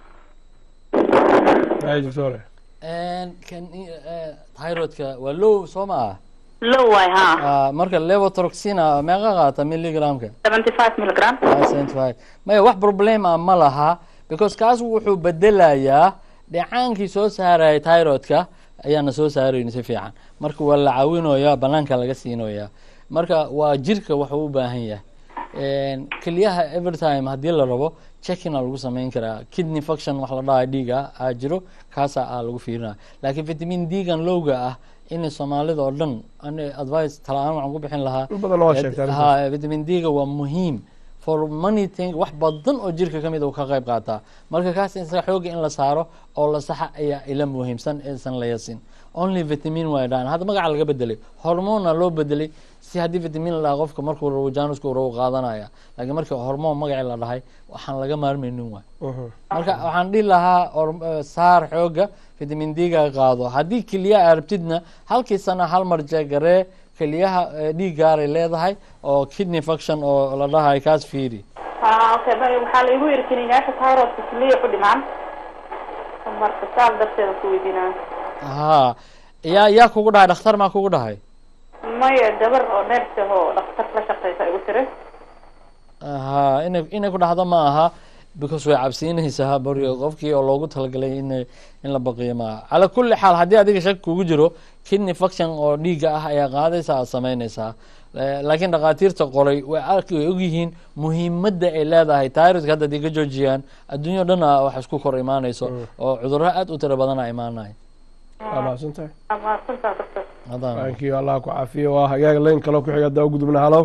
Hay, doctore. And kan eh, thyroidka waa low soo ma ah loo waay ha Ah, marka levotroxina meeqa qaata milligramka seventy five milligram five maya wax problem ah ma laha because kaas wuxuu bedelayaa dhicaankii soo saaraya thyroidka ayaana soo saarayni si fiican marka waa la caawinoyaa banaanka laga siinoyaa marka waa jirka waxuu u baahan yahay keliyaha evertime haddii la rabo checkina lagu samayn karaa kidney function wax la dhahayo dhiiga aa jiro kaasa aa lagu fiirinaya laakiin vitamin d-gan lowga ah in soomaalida oo dhan ani advice tala-aan waxaan ku bixin lahaa In badan waa sheegtay arrintaas. ha vitamin d-ga waa muhiim for many thing wax badan oo jirka ka mid uu ka qayb qaataa marka kaas isaga xooga in la saaro oo la saxa ayaa ila muhiimsan aysan la yasin only vitamin waa dhaan hadda magaca laga bedelay hormona loo bedelay si haddii vitamin la dhaha qofka markuu rabo janusku uu rabo qaadanaya laakiin markii hormoon magacii la dhahay waxaan laga maarmaynin waay marka waxaan dhihi lahaa or- eh, saar xooga vitamin d-ga qaado haddii keliya arabtidna halkii sana hal mar jeegaree keliyaha eh, dhiiggaaray leedahay oo kidney function oo la dhahay kaas fiiri haa okay ba- waxaa laigu yiri kiniinaasha thyroidka kiliya ku dhimaan marka saas darteeda ku weydiinaa ha yaa yaa kugu dhahay dhakhtar maa kugu dhahay maya gabar oo nurse ah oo dhakhtar la shaqeysa igu tiri ha inay inay ku dhahdo ma aha because way cabsiinaysaa baryo qofkii oo loogu talagalay in in la baqiyo maaha cala kulli xaal haddii adiga shaki kugu jiro kidney function oo dhiigga ah ayaa qaadaysa aad samaynaysaa Eh, laakiin dhakhaatiirta qoray way arki way ogyihiin muhiimadda ay leedahay thyroidka hadda haday ka joojiyaan adduunyo dhan a wax isku kor imaanayso oo cudurro aad u tiro badana imaanaya waa mahadsantahay mahadsantaa doctor Hadaan. thank you allah ku caafiyo waa hagaag layn kale ku xiga haddaa u gudubna halo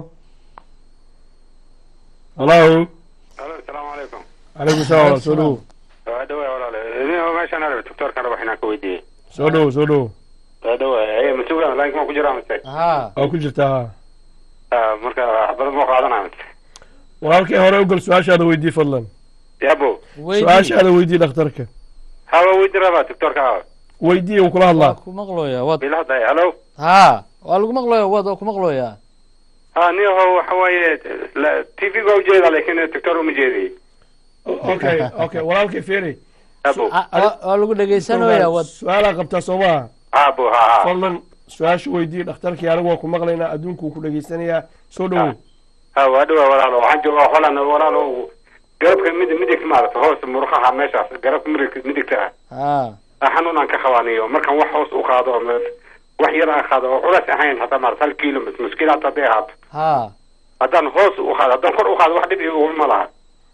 halo alo asalaamu calaykum calaykum salaam walaal soo dhowo waa dhawa walaale idin meeshaan arab doctorkan raba inaan ka weydiiyey soo dhowo soo dhowo waa dhawa ee masuulan laakiin ma ku jiraa mise ha waa ku jirtaa ha Ah, marka waxbarad ma qaadanaya mise walaalkay hore ugal su-aashaada weydii fadlan yabo su-aashaada weydii dhakhtarka hawa weydii rabaa doctorka weydii uu kula hadlaa ku maqlooya wad bila hadlaya halo ha waa lagu maqlooya wad waa ku maqlooya ha niyaho waxa waaye t v ga ujeeda laakiin doctor uma jeediy okay okay walaalkay feri yabo Ah, waa waa lagu dhegeysanooya wad su-aalaa qabtaa soo maaha abo ha ha fadlan su-aasha weydii dhakhtarkii anigu waa ku maqlaynaa adduunku ku dhegeysanayaa soo dhowow ha waa dhawa walaalo waxaan joogaa holan walaalo garabka midig midigta maarata hoos muruqaha meeshaas garabka midig midigta ah ha ah, xanuunaan ka qabaaniyo markaan wax hoos u qaado oo me- wax yar aan qaado oo culays ahayn hataa maarata hal kiilo mis muskiil hata hadday ahaato ha haddaan hoos u qaado haddaan kor u qaado wax dhib igu ma laha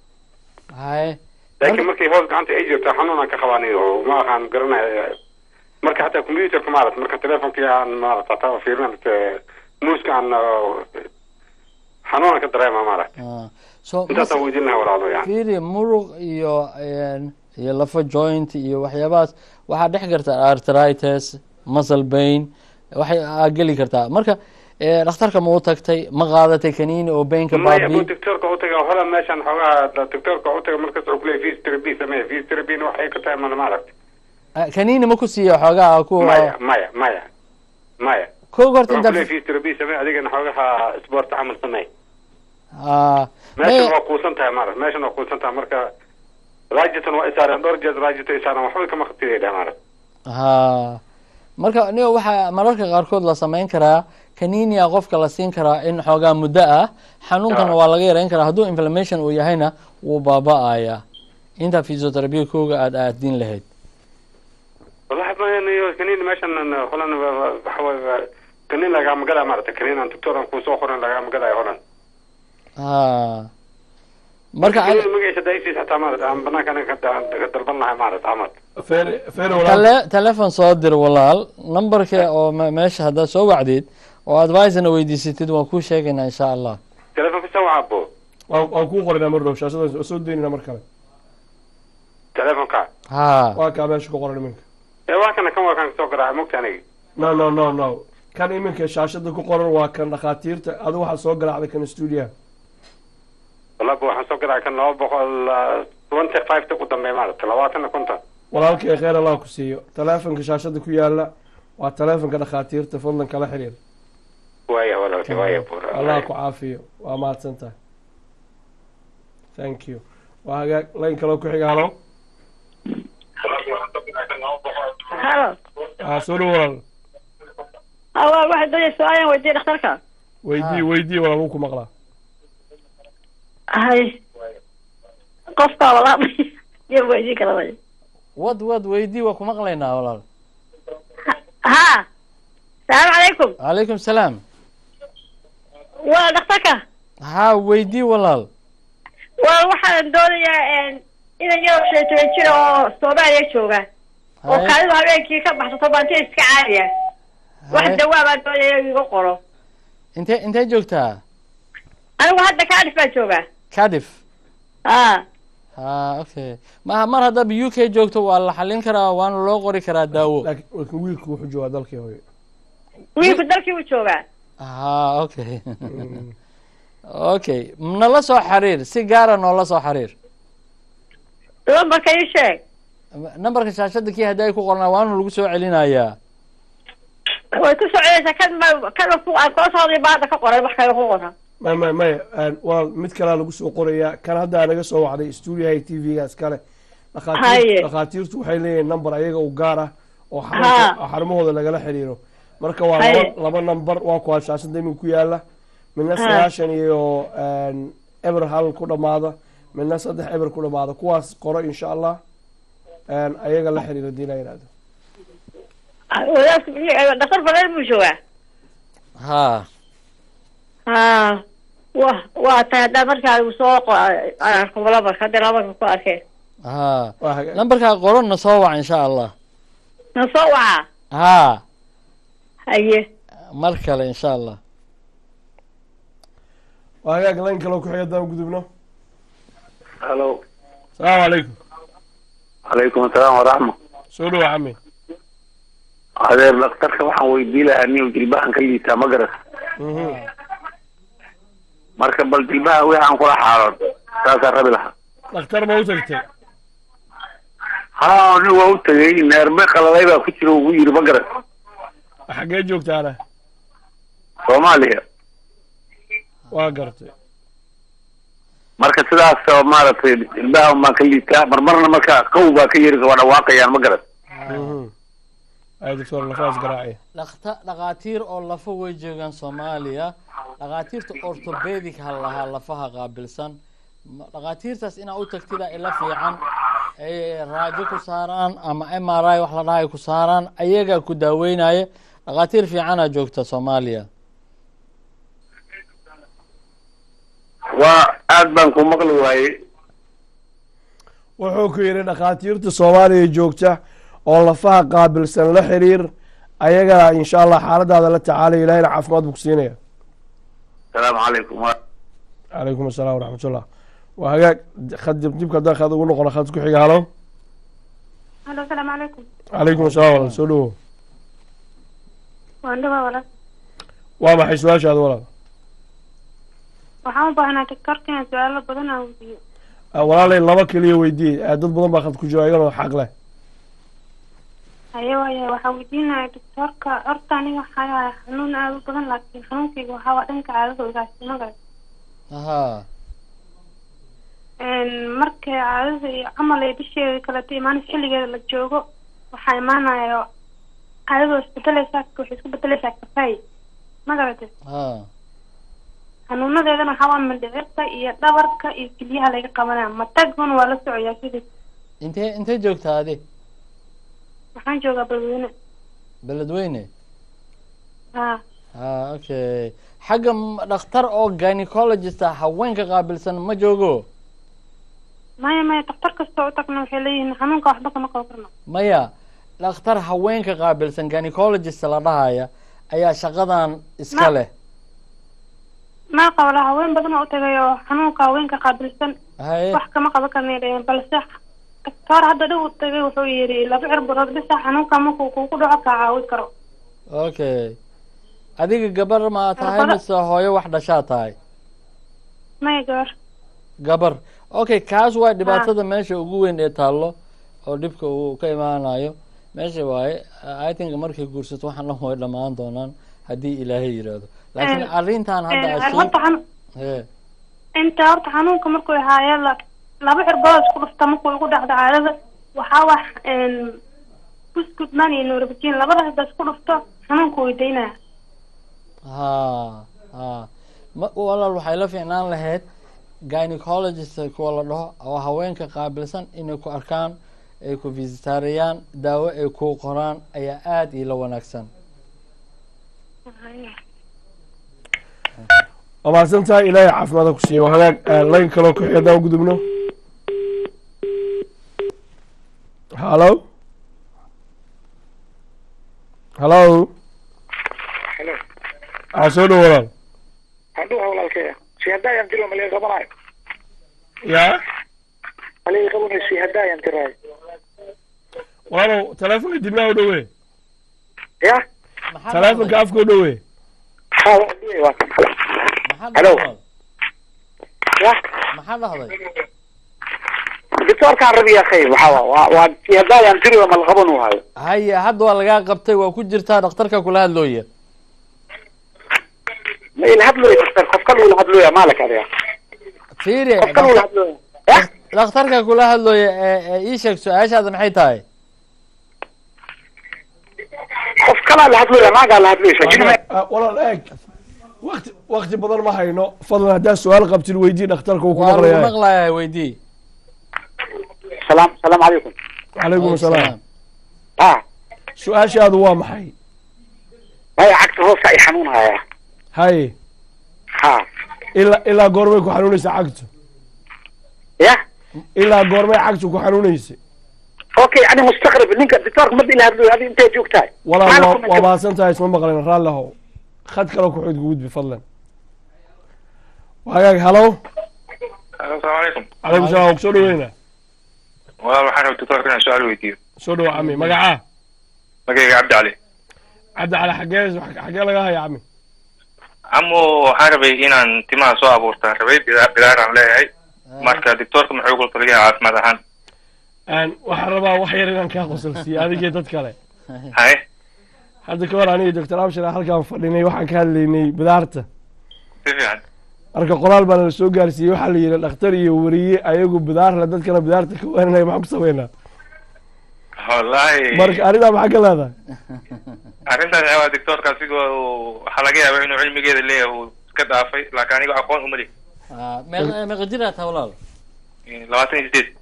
hay laakiin markay hoos gacanta ay jirto xanuunaan ka qabaaniyo ma aqaan garanaya marka hataa computerka maarata marka telefonkii aan maarata hataa fiirin muuska aan uh, xanuunaan ka dareema maarata Ah, so intaasaan weydiin lahaa walaalo yani fiiri muruq iyo een, iyo lafo joint iyo waxyaabahaas waxaa dhex karta arthritis muscle pain waxay aa geli kartaa marka eh, dhakhtarka ma u tagtay ma qaadatay kaniini oo baynka maya bu baabi doctorka utaga hola meeshan xoogaha doctorka utaga markas wuxuu kuleeyahy physiotherapy samee physiotherapyna waxay ka tahay mana maaragta Ah, kaniini ma ku siiya xoogaa ku maya maya maya maya koog horta wuxuu inta kuleeyahy physiotherapy samee adigana xoogaha sport camal samee Ah, meeshan may- waa kuusan tahay maarata meeshan waa kuusan tahay marka rajitan waa isaareen dhowr jeed rajita isaareen waxba kama khatidaya dheh maarata ha marka nigo waxaa mararka qaarkood la samayn karaa kaninia qofka la siin karaa in xoogaa muddo ah xanuunkana waa laga yareyn karaa hadduu inflammation uu yahayna wuu baaba-aya inta physiotherapy kooga aada aadin lahayd wallahi mayo kaniin meeshan holan waxa waye kaniin lagaama gadaya maarata kaniin aan doctor aan kuusoo qorin lagaama gadaya holan ha marka kaniin magaciisa daisiis hataa maarata aan banaanka anaga ka ka dalban lahay maarata camal feri feri tale telefon soo dir walaal numberka oo me- meesha haddaad soo wacdid oo advisena weydiisatid waan kuu sheegaynaa insha allah telefonka soo wacabo waan waan kuu qorinaa mar dhow shaashada waa soo deynina mar kale telefonka ha waa kaa meesha ku qoran iminka ee waa kana kan waa kan soo garaaca mogta aniga no no no no kan iminka shaashada ku qoran waa kan dhakhaatiirta adigu waxaad soo garaacday kan stuudiyaha wallahi waxaan soo garaaca kan laba boqol twenty five ta ku dambeeya maarata labaatan iyo konton walaalkay kheyr allah ku siiyo taleefonka shaashada ku yaala waa taleefonka dhakhaatiirta fadlan kala xiriir waaya walaalki waaya buur allah ku caafiyo waa mahadsan tahay thank you waa hagaag layn kaloo ku xiga halo halo ah soo dhow walaal awal waxaad doonaysa su-aalan weydiiya dhakhtarka weydii weydii walaal wuu ku maqlaa hay qofkaa walaal iyo weydiin kala way wad wad weydii waa ku maqlaynaa walaal ha salaamu calaykum calaykum salaam waa dhakhtarka ha weydii walaal waa waxaan doonayaa inan yaro shan iyo toban jir oo soomaaliya jooga oo Hay. kaalidu habeenkii ka baxsato baanti iska caadiya wax Hay. dawaa baan doonaya inuu iga qoro intee intee joogtaa anigu hadda kaadhif baan joogaa cardiff ha ha okay ma mar haddaba u k joogto waa la xalin karaa waana loo qori karaa daawo laakiin wiilku wuxuu joogaa dalkii hooyo wiilku dalkii u joogaa ha okay okay nala soo xiriir si gaara noola soo xiriir lambarka ii sheeg nambarka shaashada kii haddii ay ku qornaa waana lagu soo celinayaa way ku soconaysaa kan ma kan ku aan koo socday baa hadda ka qoray wax kale ku qoran may may maya waa mid kalaa lagu soo qorayaa kan hadda naga soo wacday stuudiyaha t v-ga iskale dhakhaatiir Haye. dhakhaatiirtu waxay leeyihiin number ayaga u gaar ah oo Ha. xarunta- oo xarumahooda lagala xiriiro marka waa Haye. laba laba number waa kuwa shaashada imin ku yaala midna Ha. sagaashan iyo eber hal ku dhamaada midna saddex eber ku dhamaada kuwaas qoro insha allah ayaga la xiriiro hadii la yidhahdo wadaadku muxuu dhaktar badan buu joogaa ha ha wa waa tahay haddaa markaa igu soo qo- aan arko lambarka hadda lambarka ku arkeen ha nambarkaa qoronna soo wac insha allah na soo wacaa ha haye mar kale insha allah waa hagaag layn kaloo ku xiga haddaan gudubno halo asalaamu calaykum calaykum asalaam waraxma soo dhawa cami adeer dhakhtarka waxaan weydii lahaa nin jilbahan ka liitaa ma garas marka bal jilbaha wixii aan kula xaaloon saasaan rabi lahaa dhakhtar ma u tagtay ha nin waa u tegay neerbe qalalay baa ku jira ugu yiri ma garas xaggee joogtaana soomaaliya waa gartay marka sidaas oo maaragtay jilbaha baan ka liitaa marmarna marka qaw baa ka yeri waa dhawaaqayaan ma garas ay doctor lafaas garaaciya dhakta dhakhaatiir oo lafa way joogaan soomaaliya dhakhaatiirta orthopedic ha lahaa lafaha qaabilsan Ma- dhakhaatiirtaas inaa u tagtida ila fiican ay raajo ku saaraan ama m r i wax la dhaha ay ku saaraan ayagaa ku daaweynaya dhakhaatiir fiicanaa joogta soomaaliya waa aad baan ku maqli waayey wuxuu ku yidhi dhakhaatiirta soomaaliya joogta oo lafaha qaabilsan la xiriir ayaga insha allah xaaladaada la tacaalaya ilahina caafimaad buu ku siinaya asalaamu calaykum calaykum asalaam waraxmatullah waa hagaag khad dib dibka haddaan khad ugu noqono khad ku xiga halo halo asalaamu calaykum calaykum asalaam walaal soo dhawo waan dhawaa walaal waa maxay su-aashaada walaal waxaan u baahnaa daktarka inaan su-aalo badan aan weydiiyo Ah, walaalay laba keliya weydii dad badan baa khad ku jira iyanoo xaq leh haye waaya waxaan weydiinaya daktarka horta aniga waxaa yahay xanuun aada u badan laakiin xanuunkayga waxaa waa dhanka caadada ogaasimaga ha markay caadada iyo camal ay bisheeda kaleto imaanaysa xilligeeda la joogo waxaa imaanaya caadada waa isbedeleysaa waxay isku bedeleysaa kafay ma garate ha xanuunadeedana waxaa waa mindhicirka iyo dhabarka iyo kelyaha laga qabanaya mataguna waa la socoyaa sidii intee intee joogtaa adi waxaan joogaa balweyne beledweyne ha ha okay xagga m- dhakhtar oo gynecologist ah haweenka qaabilsan ma joogo maya maya daktar kastoo u tagna waxay leeyihiin xanuunka waxba kama qaban karno maya dhakhtar haweenka qaabilsan gynecologist la dhahaya ayaa shaqadan iska Ma- leh maa qabla haween badan oo u tagay oo xanuunka haweenka qaabilsan haye wax kama qaban karnay dhaheen balse daktar hadda dhow u tagay wuxuu yidhi laba cirburood bisa xanuunka markuu kugu dhaco kaa caawin karo okay adiga gabar ma tahay Gabadha- mise hooyo wax dhashaa tahay maya gabar gabar okay kaas waa dhibaatada meesha ugu weyn ee taallo oo dhibka uu ka imaanayo meesha waaye i think markay guursato waxaan dhan way dhammaan doonaan haddii ilaahay yidhaahdo laakiin Eh, arrintan hadda Eh, asheeg horta xanu- he inta horta xanuunka markuu ahaaye la laba cirburood isku dhufta markuu igu dhacdo caadada waxaa wax buskud man iyo norabajin labada hadda isku dhufto xanuunka way daynaya ha ha ma walaal waxay la fiicnaan lahayd gynecologist kuwa la dhaho oo haweenka qaabilsan inay ku arkaan ay ku visitariyaan daawo ay ku qoraan ayaa aada ila wanaagsan waa mahadsan tahay ilaahay caafimaada ku siiya waa hagaag ah, layn kaloo ku xiga haddaan u gudubno halo halo Hello. aa soo dhow walaal Haduu walaalkay. Sheeday aan dilo malay qabanayo. ya halay qabanaysa hadaayan tiraay walaalow teleefonka dibnaha u dhowe ya teleefonka afka u dhowe ha waa dhiyay waa kan halo ya maxaa dhahday doctorkaan rabi ya khayr waxaa waa waa waa si hadaayan tiri waa malqaban u hayo haye hadda waa lagaa qabtay waa ku jirtaa dhakhtarka kula hadlooya ma ila hadlooya doctor qof kale ula hadlooya maalak adiga fiiri qof kale ula hadlooya dhakhtarka kula hadlooya ee ee ii sheeg su-aashaada maxay tahay qof kalaa la hadlooya maagaa la hadlooysa jinime Ah, walaal eeg wakti wakti badan ma hayno fadlan haddaa su-aal qabtid weydii dhakhtarka uu ku waa lagu maqlayaa maqlayaa weydii salaam salaamu calaykum calaykum asalaam ha su-aashaadu waa maxay maya cagta hoosta ay xanuunhaya haye ha ilaa ilaa goormay ku xanuunaysa cagtu ya ilaa goormay cagtu ku xanuunaysa okay ani mustaqrib ninka doctorka mada ila hadlooya adi intee joogtahay walaal Maxaana waa- ku waa nacay? mahadsan tahay isma maqleen raalli ahow khad kale ku xudka gudbi fadlan waagaag halow asalaamu calaykum calaykum salaam waa kusoo dhaweyna walaal waxaan rabay doctorka inaan su-aal weydiiyo soo dhawo cami magacaa magayga cabdi cali cabdi cali xagee xagee laga haya cami camo waxaan rabay inaan timaha soo abuurtaan rabay bila- bilaaraan leeyahay marka doctorka muxuu kula taliyaa caafimaad ahaan Aan waxaan rabaa wax yar inaan kaa qosolsiiyo adigii dad kale haye hadda ka hor aniga doctor abshir aan halkaan fadhinay waxaan ka hadlaynay bidaarta si fiican marka qoraal baana la soo gaarsiiyey waxaa la yidhi dhakhtar iyo weriye ayagu bidaarle dadkana bidaarta ka waananaya maxaan ku sameynaa wallahi marka arrintaa maxaa ka leedahay arrintaas waxaa waaya doctorka asigoo uu- waxaa laga yaabaa inuu cilmigeeda leeyahay uu iska dhaafay laakiin aniga aqoon uma lihi meeqa meeqa jir aad tahay walaal labaatan iyo sideed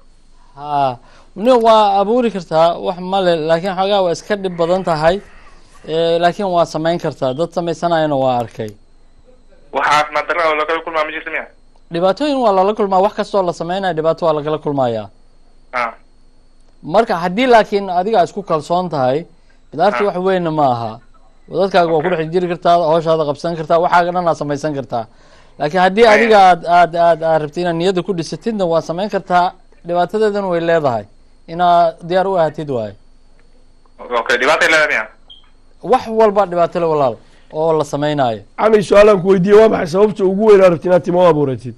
ha ni waa abuuri kartaa wax male laakiin xoogaa waa iska dhib badan tahay Eh, laakiin waa samayn kartaa dad sameysanayana waa arkay wax caafimaad darra oo lagala kulmaa ma jirta miya dhibaatooyin waa lala kulmaa wax kastoo la sameynaya dhibaato waa lagala kulmayaa ah marka haddii laakiin adiga isku kalsoon tahay bidaarti wax weynna ma aha dadkaaga waa ku dhex jiri kartaa hawshaada qabsan kartaa waxaaga dhan aad samaysan kartaa laakiin haddii adiga aad aad aad aad rabtid inaad niyadda ku dhisatidna waa samayn kartaa dhibaatadeedana way leedahay inaad diyaar u ahatid waaye okay dhibaatay leedahay miya wax walba dhibaato le walaal oo la sameynaayo cami su-aalaan ku weydiiyey waa maxay sababta ugu weyn aad rabtid inaad timo u abuuratid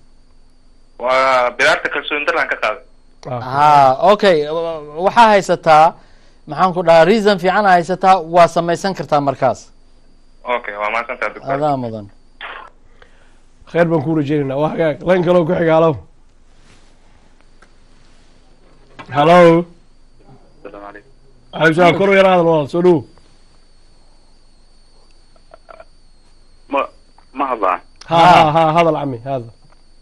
waa bilaarta kalsooni daraan ka qaaday ha okay waxaa haysataa maxaan ku dhahaa reason fiican aa haysataa waa samaysan kartaa markaas okay waa mahadsantaha doctor adaa mudan khayr baan kuu rajeynaynaa waa hagaag layn kaloo ku xiga halow halow asalaamu calaykum calaykum salaam kor u yara hadal walaal soo dhowo ma ma hadlaan ha ha ha hadal cami hadal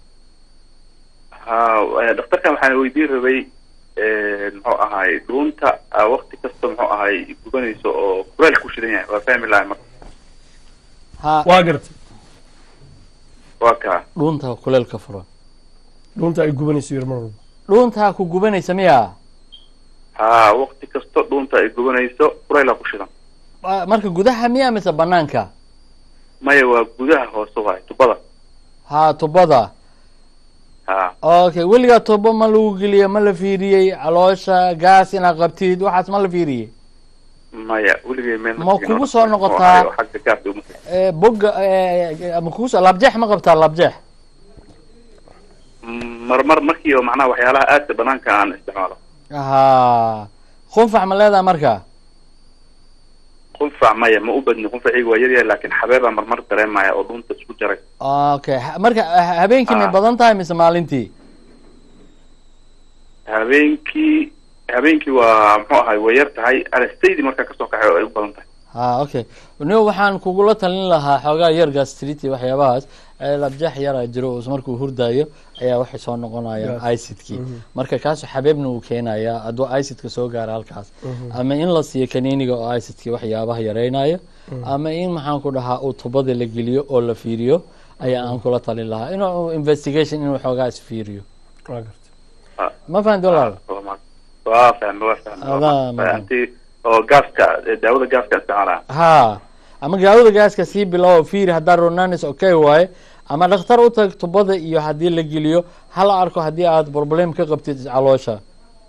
ha eh, dhakhtarkan waxaan weydiin rabay eh, muxuu ahaay dhuunta ah, waqti kasta muxuu ahaay gubanayso oo kuleel ku shidan yahay waa fahmi lahay marka ha waa gartay waa kaa dhuunta kuleelka furan dhuunta ay gubanayso yar mar walba dhuuntaa ku gubanaysa miya ha waqti kasta dhuunta ay gubanayso kuleelaa ku shidan Waa marka gudaha miya mise banaanka maya waa gudaha hoose waay tubada ha tubada ha okay weligaa tubo ma lagu geliye ma la fiiriyey caloosha gaas inaad qabtid waxaas ma la fiiriyey maya weligay meel Ma tegin oo kugu soo muxuu noqotaa? ahaay oo xagga gaarka uma tegin. Eh, boga eh, ma kugu soo labjeex ma qabtaa labjeex marmar markii oo macnaha waxyaalaha aadka banaanka aan isticmaalo ha qunfax ma leedahay marka qunfac maya ma u badni qunfaciga waa yaryahay laakiin xabeebaa marmar dareemaya oo dhuunta isku jaray okay ha- marka ha- habeenkii may Ah. badan tahay mise maalintii habeenkii habeenkii waa muxuu ahay way yar tahay anastaydi markaa kasoo kaxay oo ay u badan tahay ha okay nigo waxaan kugula talin lahaa xoogaa yar gastriti waxyaabahaas ee labjeex yaraa jiro oo markuu hurdaayo ayaa waxay soo noqonayaan Gas. icidkii Mhm. marka kaasu xabeebna uu keenayaa hadduu icidka soo gaaro halkaas Mhm. ama in la siiyo kaniiniga oo icidkii waxyaabaha yareynayo Mhm. ama in maxaan ku dhahaa uu tubada la geliyo oo la fiiriyo ayaa aan kula talin lahaa inuu investigation inuu xoogaa isfiiriyo waa gartay ma fahanti walaal waa fahme waa fahme Adaa mudan. anti oo gaaska eh, daawada gaaska isticmaalaa ha ama gaawada gaaska sii bilow fiiri haddaa ronanis okay waaye ama dhakhtar u tag tubada iyo haddii la geliyo hala arko haddii aad problem ka qabtid caloosha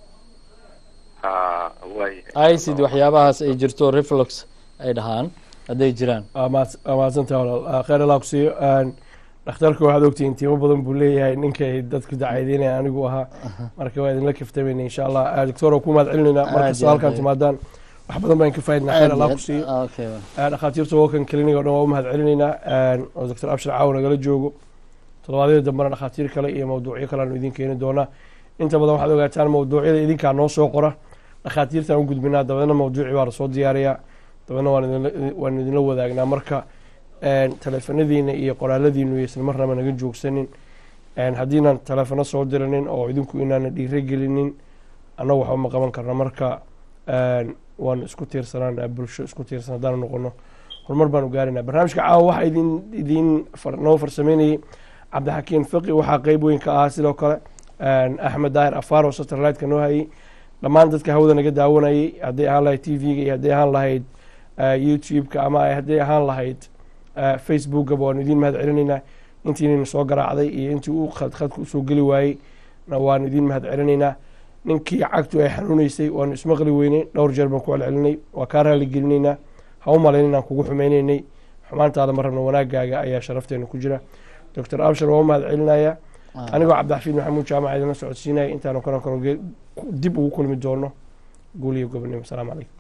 ha waayahay icid waxyaabahaas ay jirto reflux ay dhahaan hadday jiraan waa mahadsantaha walaal kheyr allah ku siiyo dhakhtarka waxaad ogtihiin tiimo badan buu leeyahay ninkay dadku dacaydeynaya anigu ahaa marka waa idinla kaftamayna insha allah doctor oo ku mahad celinayna markasta iyo halkan aad. timaadaan wax badan baan ka faa'idnaa kheyr allah ku siiyo Okay. dhakhaatiirta wokan clinic oo dhan waa u mahad celinaynaa oo doctor abshir caaw nagala joogo toddobaadyada dambena dhakhaatiir kale iyo mawduucyo kale aanu idin keeni doonaa inta badan waxaad ogaataan mawduucyada idinkaa noo soo qora dhakhaatiirtaan u gudbinaa dabeedna mawduuci baa lasoo diyaariyaa dabeedna waan idinla- waan idinla wadaagnaa marka teleefanadiina iyo qoraaladiinu yaysan marnaba naga joogsanin haddiinaan teleefano soo diranin oo idinku inaana dhiiro gelinin annagu waxba ma qaban karna marka waan isku tiirsanaa bulsho isku tiirsan haddaan noqono horumar baanu gaarinaa barnaamijka caawa waxaa idin idin far- noo farsameynayay cabdixakiin fiqi waxaa qeyb weyn ka ahaa sidoo kale axmed daahir afaar oo satellite-ka noo hayay dhammaan dadka hawada naga daawanayay hadday ahaan lahayd t v-ga iyo hadday ahaan lahayd youtube-ka ama ay hadday ahaan lahayd facebookaba waanu idiin mahad celinaynaa intiinayna soo garaacday iyo intii uu khad khadka usoo geli waayey na waanu idiin mahad celinaynaa ninkii cagtu ay xanuuneysay waanu ismaqli weynay dhowr jeer baan ku celcelinay waa kaa raali gelinaynaa ha u malayn inaan kugu xumeynaynay xumaantaada ma rabno wanaagaaga ayaa sharafteena ku jira doctor abshar waa u mahad celinayaa anigoo cabdixafiid maxamuud jaamac idinla socodsiinaya intaanu kano kano ge- dib ugu kulmi doono guul iyo gobonimo asalaamu calaykum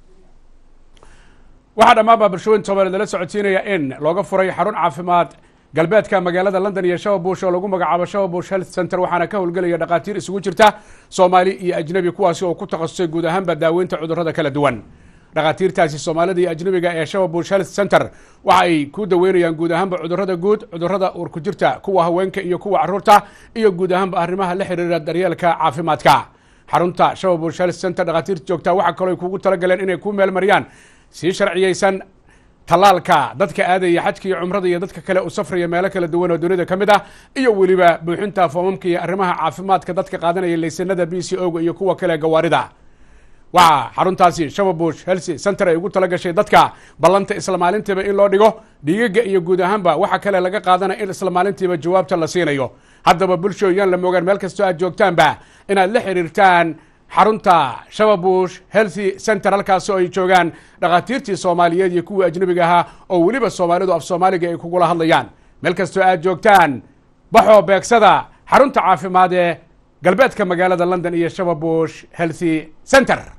waxaa dhammaanba bulshooyin soomaaliyeed lala socodsiinaya in looga furay xarun caafimaad galbeedka magaalada london iyo shababush oo lagu magacaabo shababush health center waxaana ka howlgelaya dhakhaatiir isugu jirta soomaali iyo ajnabi kuwaasi oo ku takhasusay guud ahaanba daaweynta cudurrada kala duwan dhakhaatiirtaasi soomaalida iyo ajnabiga ee shababush health center waxa ay ku daweynayaan guud ahaanba cudurrada guud cudurrada uurku jirta kuwa haweenka iyo kuwa carruurta iyo guud ahaanba arrimaha la xiriira daryeelka caafimaadka xarunta shababush health center dhakhaatiirta joogta waxaa kaloo ay kugu talagaleen inay ku meelmariyaan sii sharciyeysan tallaalka dadka aadaya xajka iyo cumrada iyo dadka kale u safraya meelo kala duwan oo dunida ka mid ah iyo weliba buuxinta foomamka iyo arrimaha caafimaadka dadka qaadanaya laysanada b c o ga iyo kuwa kale gawaarida waxaa xaruntaasi shababush helsi center ay ugu talagashay dadka ballanta isla maalintiiba in loo dhigo dhiigaga iyo guud ahaanba waxa kale laga qaadanaya in isla maalintiiba jawaabta la siinayo haddaba bulsho yaan la moogaan meel kastoo aad joogtaanba inaad la xiriirtaan xarunta shababush healthy center halkaasoo ay joogaan dhakhaatiirtii soomaaliyeed iyo kuwii ajnabiga ahaa oo weliba soomaalidu af soomaaliga ay kugula hadlayaan meel kastoo aad joogtaan baxoo beegsada xarunta caafimaad ee galbeedka magaalada london iyo shababush healthy center